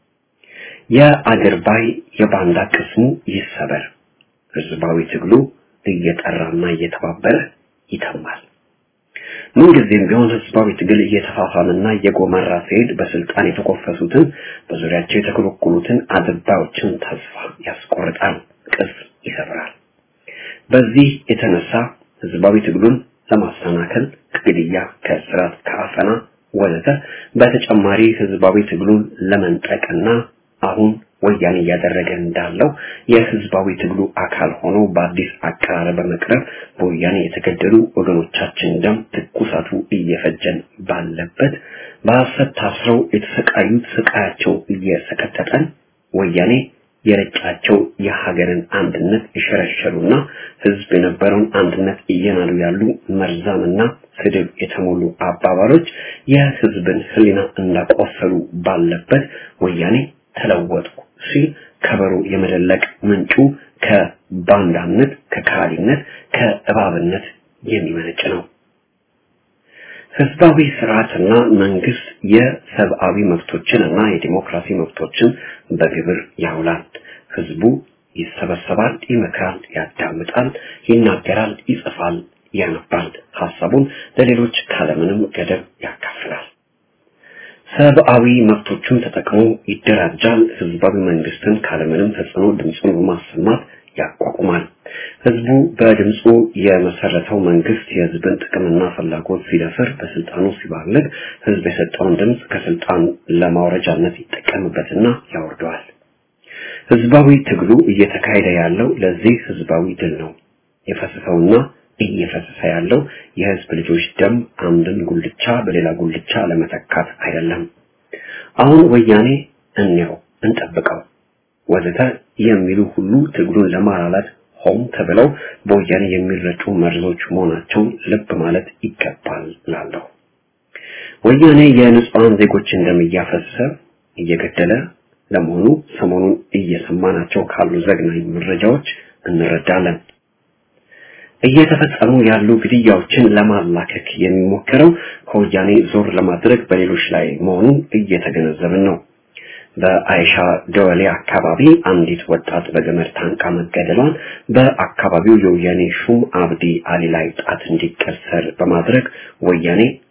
የአገርባይ የባንዳ ቅስሙ ይሰበር። ህዝባዊ ትግሉ እየጠራና እየተባበረ ይተማል። ምንጊዜም ቢሆን ህዝባዊ ትግል እየተፋፋመና እየጎመራ ሲሄድ በስልጣን የተኮፈሱትን በዙሪያቸው የተኮለኮሉትን አድባዮችን ተስፋ ያስቆርጣል፣ ቅስ ይሰብራል። በዚህ የተነሳ ህዝባዊ ትግሉን ለማሰናከል ከግድያ፣ ከእስራት፣ ከአፈና ወዘተ በተጨማሪ ህዝባዊ ትግሉን ለመንጠቅና አሁን ወያኔ እያደረገ እንዳለው የህዝባዊ ትግሉ አካል ሆኖ በአዲስ አቀራረብ በመቅረብ በወያኔ የተገደሉ ወገኖቻችን ደም ትኩሳቱ እየፈጀን ባለበት በሐሰት ታስረው የተሰቃዩት ስቃያቸው እየሰቀጠጠን ወያኔ የረጫቸው የሀገርን አንድነት የሸረሸሩና ህዝብ የነበረውን አንድነት እየናዱ ያሉ መርዛምና ስድብ የተሞሉ አባባሎች የህዝብን ህሊና እንዳቆሰሉ ባለበት ወያኔ ተለወጥኩ ሲል ከበሮ የመደለቅ ምንጩ ከባንዳነት፣ ከካሊነት፣ ከእባብነት የሚመነጭ ነው። ህዝባዊ ስርዓትና መንግስት የሰብአዊ መብቶችን እና የዲሞክራሲ መብቶችን በግብር ያውላል። ህዝቡ ይሰበሰባል፣ ይመክራል፣ ያዳምጣል፣ ይናገራል፣ ይጽፋል፣ ያነባል፣ ሀሳቡን ለሌሎች ካለምንም ገደብ ያካፍላል። ሰብአዊ መብቶቹን ተጠቅሞ ይደራጃል። ህዝባዊ መንግስትን ካለምንም ተጽዕኖ ድምፁን በማሰማት ያቋቁማል። ህዝቡ በድምፁ የመሰረተው መንግስት የህዝብን ጥቅምና ፍላጎት ሲደፍር፣ በስልጣኑ ሲባልግ ህዝብ የሰጠውን ድምፅ ከስልጣን ለማውረጃነት ይጠቀምበትና ያወርደዋል። ህዝባዊ ትግሉ እየተካሄደ ያለው ለዚህ ህዝባዊ ድል ነው። የፈሰሰውና እየፈሰሰ ያለው የህዝብ ልጆች ደም አንድን ጉልቻ በሌላ ጉልቻ ለመተካት አይደለም። አሁን ወያኔ እንየው፣ እንጠብቀው ወዘተ የሚሉ ሁሉ ትግሉን ለማላላት ሆም ተብለው በወያኔ የሚረጩ መርዞች መሆናቸውን ልብ ማለት ይገባል ላለሁ ወያኔ የንጹሐን ዜጎችን ደም እያፈሰሰ እየገደለ ለመሆኑ ሰሞኑን እየሰማናቸው ካሉ ዘግናኝ መረጃዎች እንረዳለን። እየተፈጸሙ ያሉ ግድያዎችን ለማላከክ የሚሞከረው ከወያኔ ዞር ለማድረግ በሌሎች ላይ መሆኑን እየተገነዘብን ነው። በአይሻ ደወሌ አካባቢ አንዲት ወጣት በገመድ ታንቃ መገደሏን በአካባቢው የወያኔ ሹም አብዲ አሊ ላይ ጣት እንዲቀሰር በማድረግ ወያኔ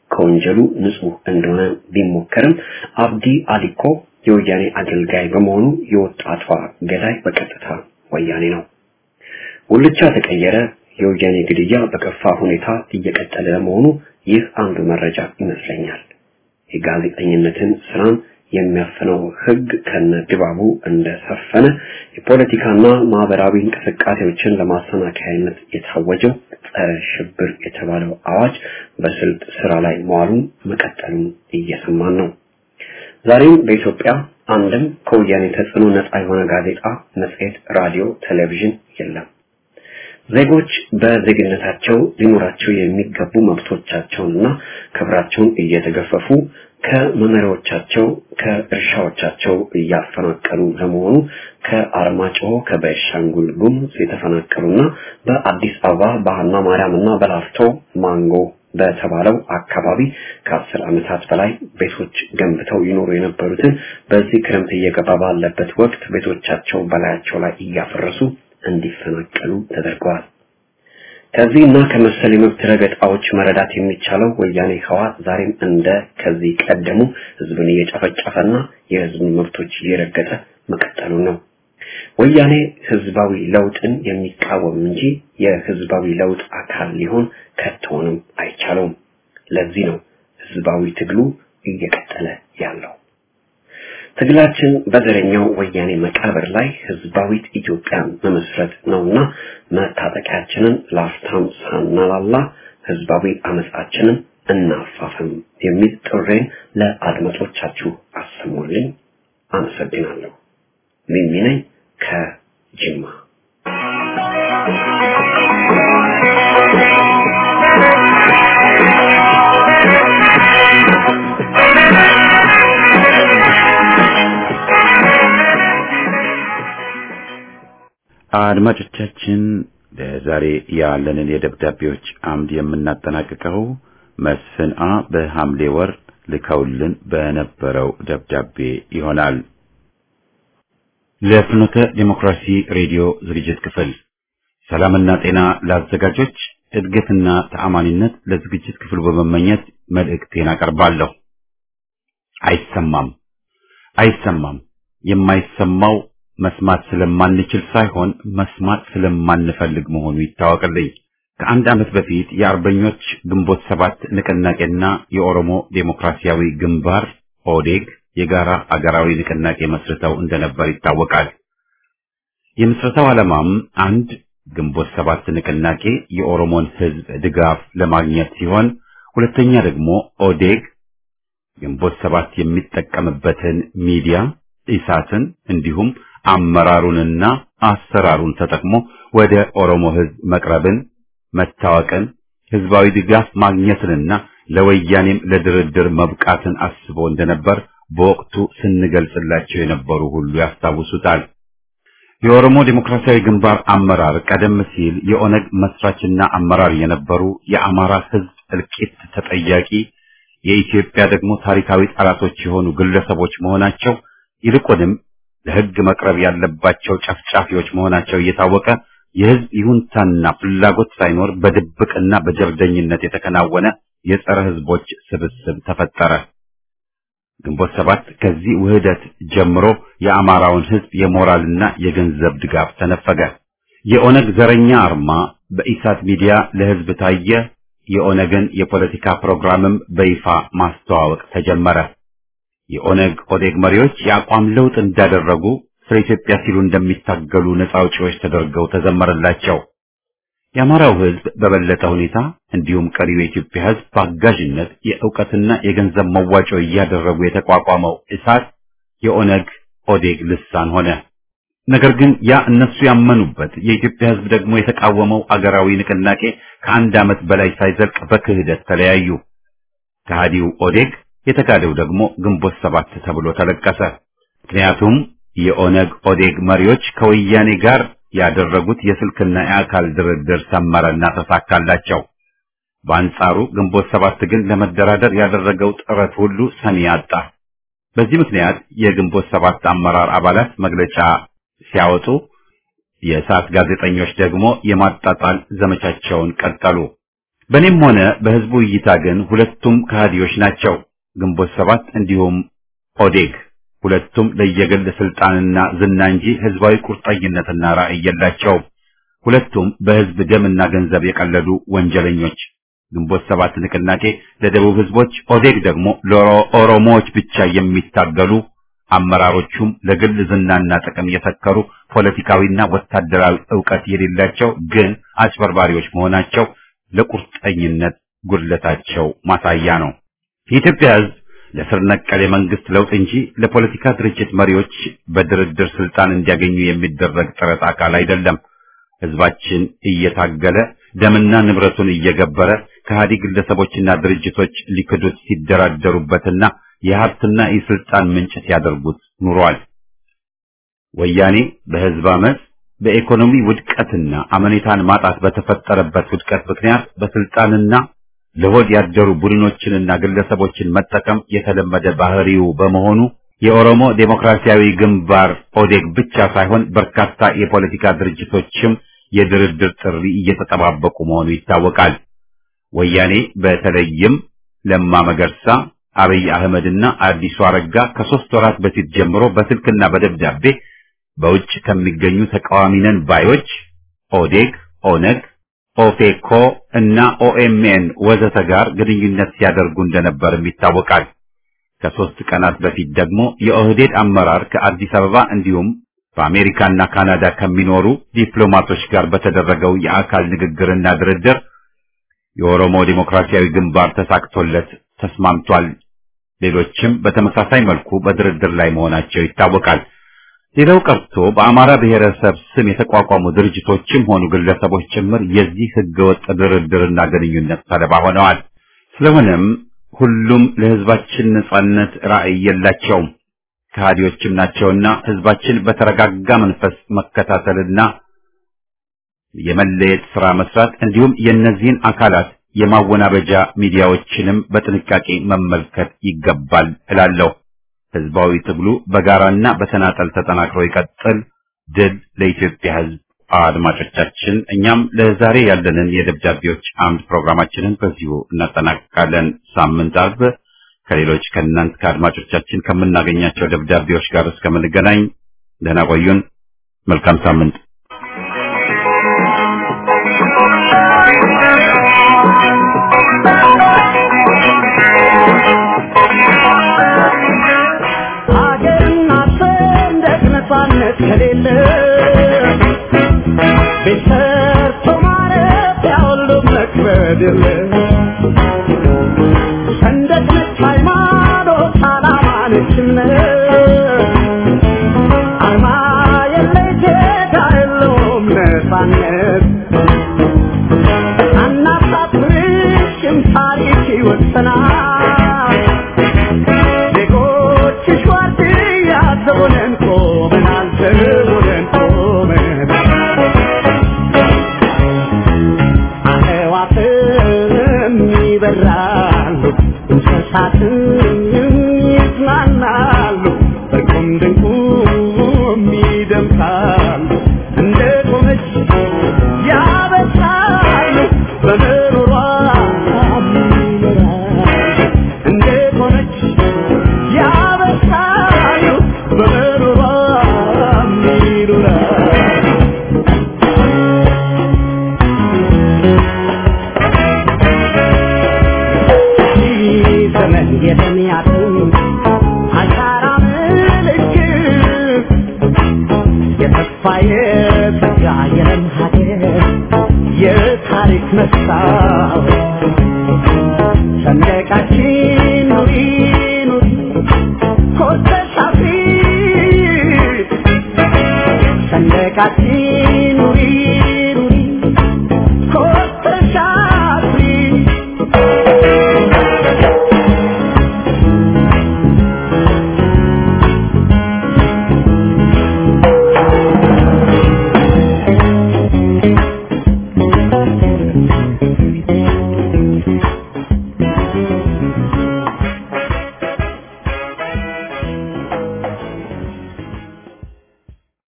ከወንጀሉ ንጹህ እንደሆነ ቢሞከርም አብዲ አሊኮ የወያኔ አገልጋይ በመሆኑ የወጣቷ ገዳይ በቀጥታ ወያኔ ነው። ጉልቻ ተቀየረ። የወያኔ ግድያ በከፋ ሁኔታ እየቀጠለ ለመሆኑ ይህ አንዱ መረጃ ይመስለኛል። የጋዜጠኝነትን ስራን የሚያፍነው ህግ ከነ ድባቡ እንደሰፈነ የፖለቲካና ማህበራዊ እንቅስቃሴዎችን ለማሰናከያነት የታወጀው ጸረ ሽብር የተባለው አዋጅ በስልት ስራ ላይ መዋሉን መቀጠሉን እየሰማን ነው። ዛሬም በኢትዮጵያ አንድም ከወያኔ ተጽዕኖ ነፃ የሆነ ጋዜጣ፣ መጽሔት፣ ራዲዮ፣ ቴሌቪዥን የለም። ዜጎች በዜግነታቸው ሊኖራቸው የሚገቡ መብቶቻቸውንና ክብራቸውን እየተገፈፉ ከመኖሪያዎቻቸው ከእርሻዎቻቸው እያፈናቀሉ ለመሆኑ ከአርማጭሆ ከቤንሻንጉል ጉሙዝ የተፈናቀሉና በአዲስ አበባ በሃና ማርያም እና በላፍቶ ማንጎ በተባለው አካባቢ ከአስር ዓመታት በላይ ቤቶች ገንብተው ይኖሩ የነበሩትን በዚህ ክረምት እየገባ ባለበት ወቅት ቤቶቻቸው በላያቸው ላይ እያፈረሱ እንዲፈናቀሉ ተደርገዋል። ከዚህ እና ከመሰል የመብት ረገጣዎች መረዳት የሚቻለው ወያኔ ህወሓት ዛሬም እንደ ከዚህ ቀደሙ ህዝብን እየጨፈጨፈና የህዝብን መብቶች እየረገጠ መቀጠሉ ነው። ወያኔ ህዝባዊ ለውጥን የሚቃወም እንጂ የህዝባዊ ለውጥ አካል ሊሆን ከቶንም አይቻለውም። ለዚህ ነው ህዝባዊ ትግሉ እየቀጠለ ያለው። ትግላችን በዘረኛው ወያኔ መቃብር ላይ ህዝባዊት ኢትዮጵያን መመስረት ነውና መታጠቂያችንን ላፍታም ሳናላላ ህዝባዊ አመጻችንን እናፋፍም የሚል ጥሬን ለአድማጮቻችሁ አሰሙልኝ። አመሰግናለሁ። ሚሚ ነኝ ከጅማ። አድማጮቻችን ለዛሬ ያለንን የደብዳቤዎች አምድ የምናጠናቅቀው መስፍን አ በሐምሌ ወር ልከውልን በነበረው ደብዳቤ ይሆናል። ለፍኖተ ዲሞክራሲ ሬዲዮ ዝግጅት ክፍል ሰላምና ጤና ለአዘጋጆች እድገትና ተአማኒነት ለዝግጅት ክፍሉ በመመኘት መልእክቴን አቀርባለሁ። አይሰማም አይሰማም የማይሰማው መስማት ስለማንችል ሳይሆን መስማት ስለማንፈልግ መሆኑ ይታወቅልኝ። ከአንድ ዓመት በፊት የአርበኞች ግንቦት ሰባት ንቅናቄና የኦሮሞ ዴሞክራሲያዊ ግንባር ኦዴግ የጋራ አገራዊ ንቅናቄ መስርተው እንደነበር ይታወቃል። የምስረታው ዓላማም አንድ ግንቦት ሰባት ንቅናቄ የኦሮሞን ሕዝብ ድጋፍ ለማግኘት ሲሆን፣ ሁለተኛ ደግሞ ኦዴግ ግንቦት ሰባት የሚጠቀምበትን ሚዲያ ኢሳትን እንዲሁም አመራሩንና አሰራሩን ተጠቅሞ ወደ ኦሮሞ ሕዝብ መቅረብን፣ መታወቅን፣ ህዝባዊ ድጋፍ ማግኘትንና ለወያኔም ለድርድር መብቃትን አስቦ እንደነበር በወቅቱ ስንገልጽላቸው የነበሩ ሁሉ ያስታውሱታል። የኦሮሞ ዴሞክራሲያዊ ግንባር አመራር ቀደም ሲል የኦነግ መስራችና አመራር የነበሩ የአማራ ህዝብ እልቂት ተጠያቂ የኢትዮጵያ ደግሞ ታሪካዊ ጠላቶች የሆኑ ግለሰቦች መሆናቸው ይልቁንም ለህግ መቅረብ ያለባቸው ጨፍጫፊዎች መሆናቸው እየታወቀ የህዝብ ይሁንታና ፍላጎት ሳይኖር በድብቅና በጀብደኝነት የተከናወነ የጸረ ህዝቦች ስብስብ ተፈጠረ። ግንቦት ሰባት ከዚህ ውህደት ጀምሮ የአማራውን ህዝብ የሞራልና የገንዘብ ድጋፍ ተነፈገ። የኦነግ ዘረኛ አርማ በኢሳት ሚዲያ ለህዝብ ታየ። የኦነግን የፖለቲካ ፕሮግራምም በይፋ ማስተዋወቅ ተጀመረ። የኦነግ ኦዴግ መሪዎች የአቋም ለውጥ እንዳደረጉ ስለ ኢትዮጵያ ሲሉ እንደሚታገሉ ነፃ አውጪዎች ተደርገው ተዘመረላቸው። የአማራው ህዝብ በበለጠ ሁኔታ እንዲሁም ቀሪው የኢትዮጵያ ህዝብ በአጋዥነት የእውቀትና የገንዘብ መዋጮ እያደረጉ የተቋቋመው እሳት የኦነግ ኦዴግ ልሳን ሆነ። ነገር ግን ያ እነሱ ያመኑበት የኢትዮጵያ ህዝብ ደግሞ የተቃወመው አገራዊ ንቅናቄ ከአንድ ዓመት በላይ ሳይዘልቅ በክህደት ተለያዩ። ከሃዲው ኦዴግ የተካደው ደግሞ ግንቦት ሰባት ተብሎ ተለቀሰ። ምክንያቱም የኦነግ ኦዴግ መሪዎች ከወያኔ ጋር ያደረጉት የስልክና የአካል ድርድር ሰመረና ተሳካላቸው። በአንጻሩ ግንቦት ሰባት ግን ለመደራደር ያደረገው ጥረት ሁሉ ሰሚ አጣ። በዚህ ምክንያት የግንቦት ሰባት አመራር አባላት መግለጫ ሲያወጡ፣ የእሳት ጋዜጠኞች ደግሞ የማጣጣል ዘመቻቸውን ቀጠሉ። በእኔም ሆነ በህዝቡ እይታ ግን ሁለቱም ከሃዲዎች ናቸው። ግንቦት ሰባት እንዲሁም ኦዴግ ሁለቱም ለየግል ስልጣንና ዝና እንጂ ህዝባዊ ቁርጠኝነትና ራዕይ የላቸውም። ሁለቱም በህዝብ ደምና ገንዘብ የቀለዱ ወንጀለኞች። ግንቦት ሰባት ንቅናቄ ለደቡብ ህዝቦች፣ ኦዴግ ደግሞ ለኦሮሞዎች ብቻ የሚታገሉ አመራሮቹም ለግል ዝናና ጥቅም የሰከሩ ፖለቲካዊና ወታደራዊ ዕውቀት የሌላቸው ግን አጭበርባሪዎች መሆናቸው ለቁርጠኝነት ጉድለታቸው ማሳያ ነው። የኢትዮጵያ ህዝብ ለስር ነቀል የመንግስት ለውጥ እንጂ ለፖለቲካ ድርጅት መሪዎች በድርድር ስልጣን እንዲያገኙ የሚደረግ ጥረት አካል አይደለም። ህዝባችን እየታገለ ደምና ንብረቱን እየገበረ ከሃዲ ግለሰቦችና ድርጅቶች ሊክዱት ሲደራደሩበትና የሀብትና የስልጣን ምንጭ ሲያደርጉት ኑሯል። ወያኔ በህዝብ አመፅ በኢኮኖሚ ውድቀትና አመኔታን ማጣት በተፈጠረበት ውድቀት ምክንያት በስልጣንና ለሆድ ያደሩ ቡድኖችንና ግለሰቦችን መጠቀም የተለመደ ባህሪው በመሆኑ የኦሮሞ ዴሞክራሲያዊ ግንባር ኦዴግ ብቻ ሳይሆን በርካታ የፖለቲካ ድርጅቶችም የድርድር ጥሪ እየተጠባበቁ መሆኑ ይታወቃል። ወያኔ በተለይም ለማ መገርሳ፣ አብይ አህመድና አዲሱ አረጋ ከሶስት ወራት በፊት ጀምሮ በስልክና በደብዳቤ በውጭ ከሚገኙ ተቃዋሚ ነን ባዮች ኦዴግ፣ ኦነግ፣ ኦፌኮ እና ኦኤምኤን ወዘተ ጋር ግንኙነት ሲያደርጉ እንደነበርም ይታወቃል። ከሶስት ቀናት በፊት ደግሞ የኦህዴድ አመራር ከአዲስ አበባ እንዲሁም በአሜሪካና ካናዳ ከሚኖሩ ዲፕሎማቶች ጋር በተደረገው የአካል ንግግርና ድርድር የኦሮሞ ዴሞክራሲያዊ ግንባር ተሳክቶለት ተስማምቷል። ሌሎችም በተመሳሳይ መልኩ በድርድር ላይ መሆናቸው ይታወቃል። ሌላው ቀርቶ በአማራ ብሔረሰብ ስም የተቋቋሙ ድርጅቶችም ሆኑ ግለሰቦች ጭምር የዚህ ህገወጥ ድርድርና ግንኙነት ሰለባ ሆነዋል። ስለሆነም ሁሉም ለህዝባችን ነጻነት ራዕይ የላቸውም፣ ከሃዲዎችም ናቸውና ህዝባችን በተረጋጋ መንፈስ መከታተልና የመለየት ስራ መስራት እንዲሁም የእነዚህን አካላት የማወናበጃ ሚዲያዎችንም በጥንቃቄ መመልከት ይገባል እላለሁ። ህዝባዊ ትግሉ በጋራና በተናጠል ተጠናክሮ ይቀጥል። ድል ለኢትዮጵያ ህዝብ። አድማጮቻችን፣ እኛም ለዛሬ ያለንን የደብዳቤዎች አምድ ፕሮግራማችንን በዚሁ እናጠናቅቃለን። ሳምንት አርብ ከሌሎች ከእናንት ከአድማጮቻችን ከምናገኛቸው ደብዳቤዎች ጋር እስከምንገናኝ ደህና ቆዩን። መልካም ሳምንት። ሀገርና ሰንደቅ ነፃነት ከሌለ ቤት ሰርቶ ማረፊያ ሁሉም መክበድ የለ ሰንደቅ ነች ሃይማኖት፣ ዓላማ ነች እምነት አርማ የለሽ ጌታ የለውም ነፃነት አናሳፍርሽም ታሪክ ይወሰናል ዜጎችሽ ዋርድያ ዘቦነን ቆመናል ዘቦነን ቆመናል አዕዋፍም ይበራሉ እንስሳትም ይዝናናሉ በቁም ድንቁም ይደምቃሉ እንደ ቆመች ያበሳሉ በምሮሯ ይኖራሉ እንደ ቆመች ያበሳሉ በምሮሯ ይኖራሉ ዘመን የተ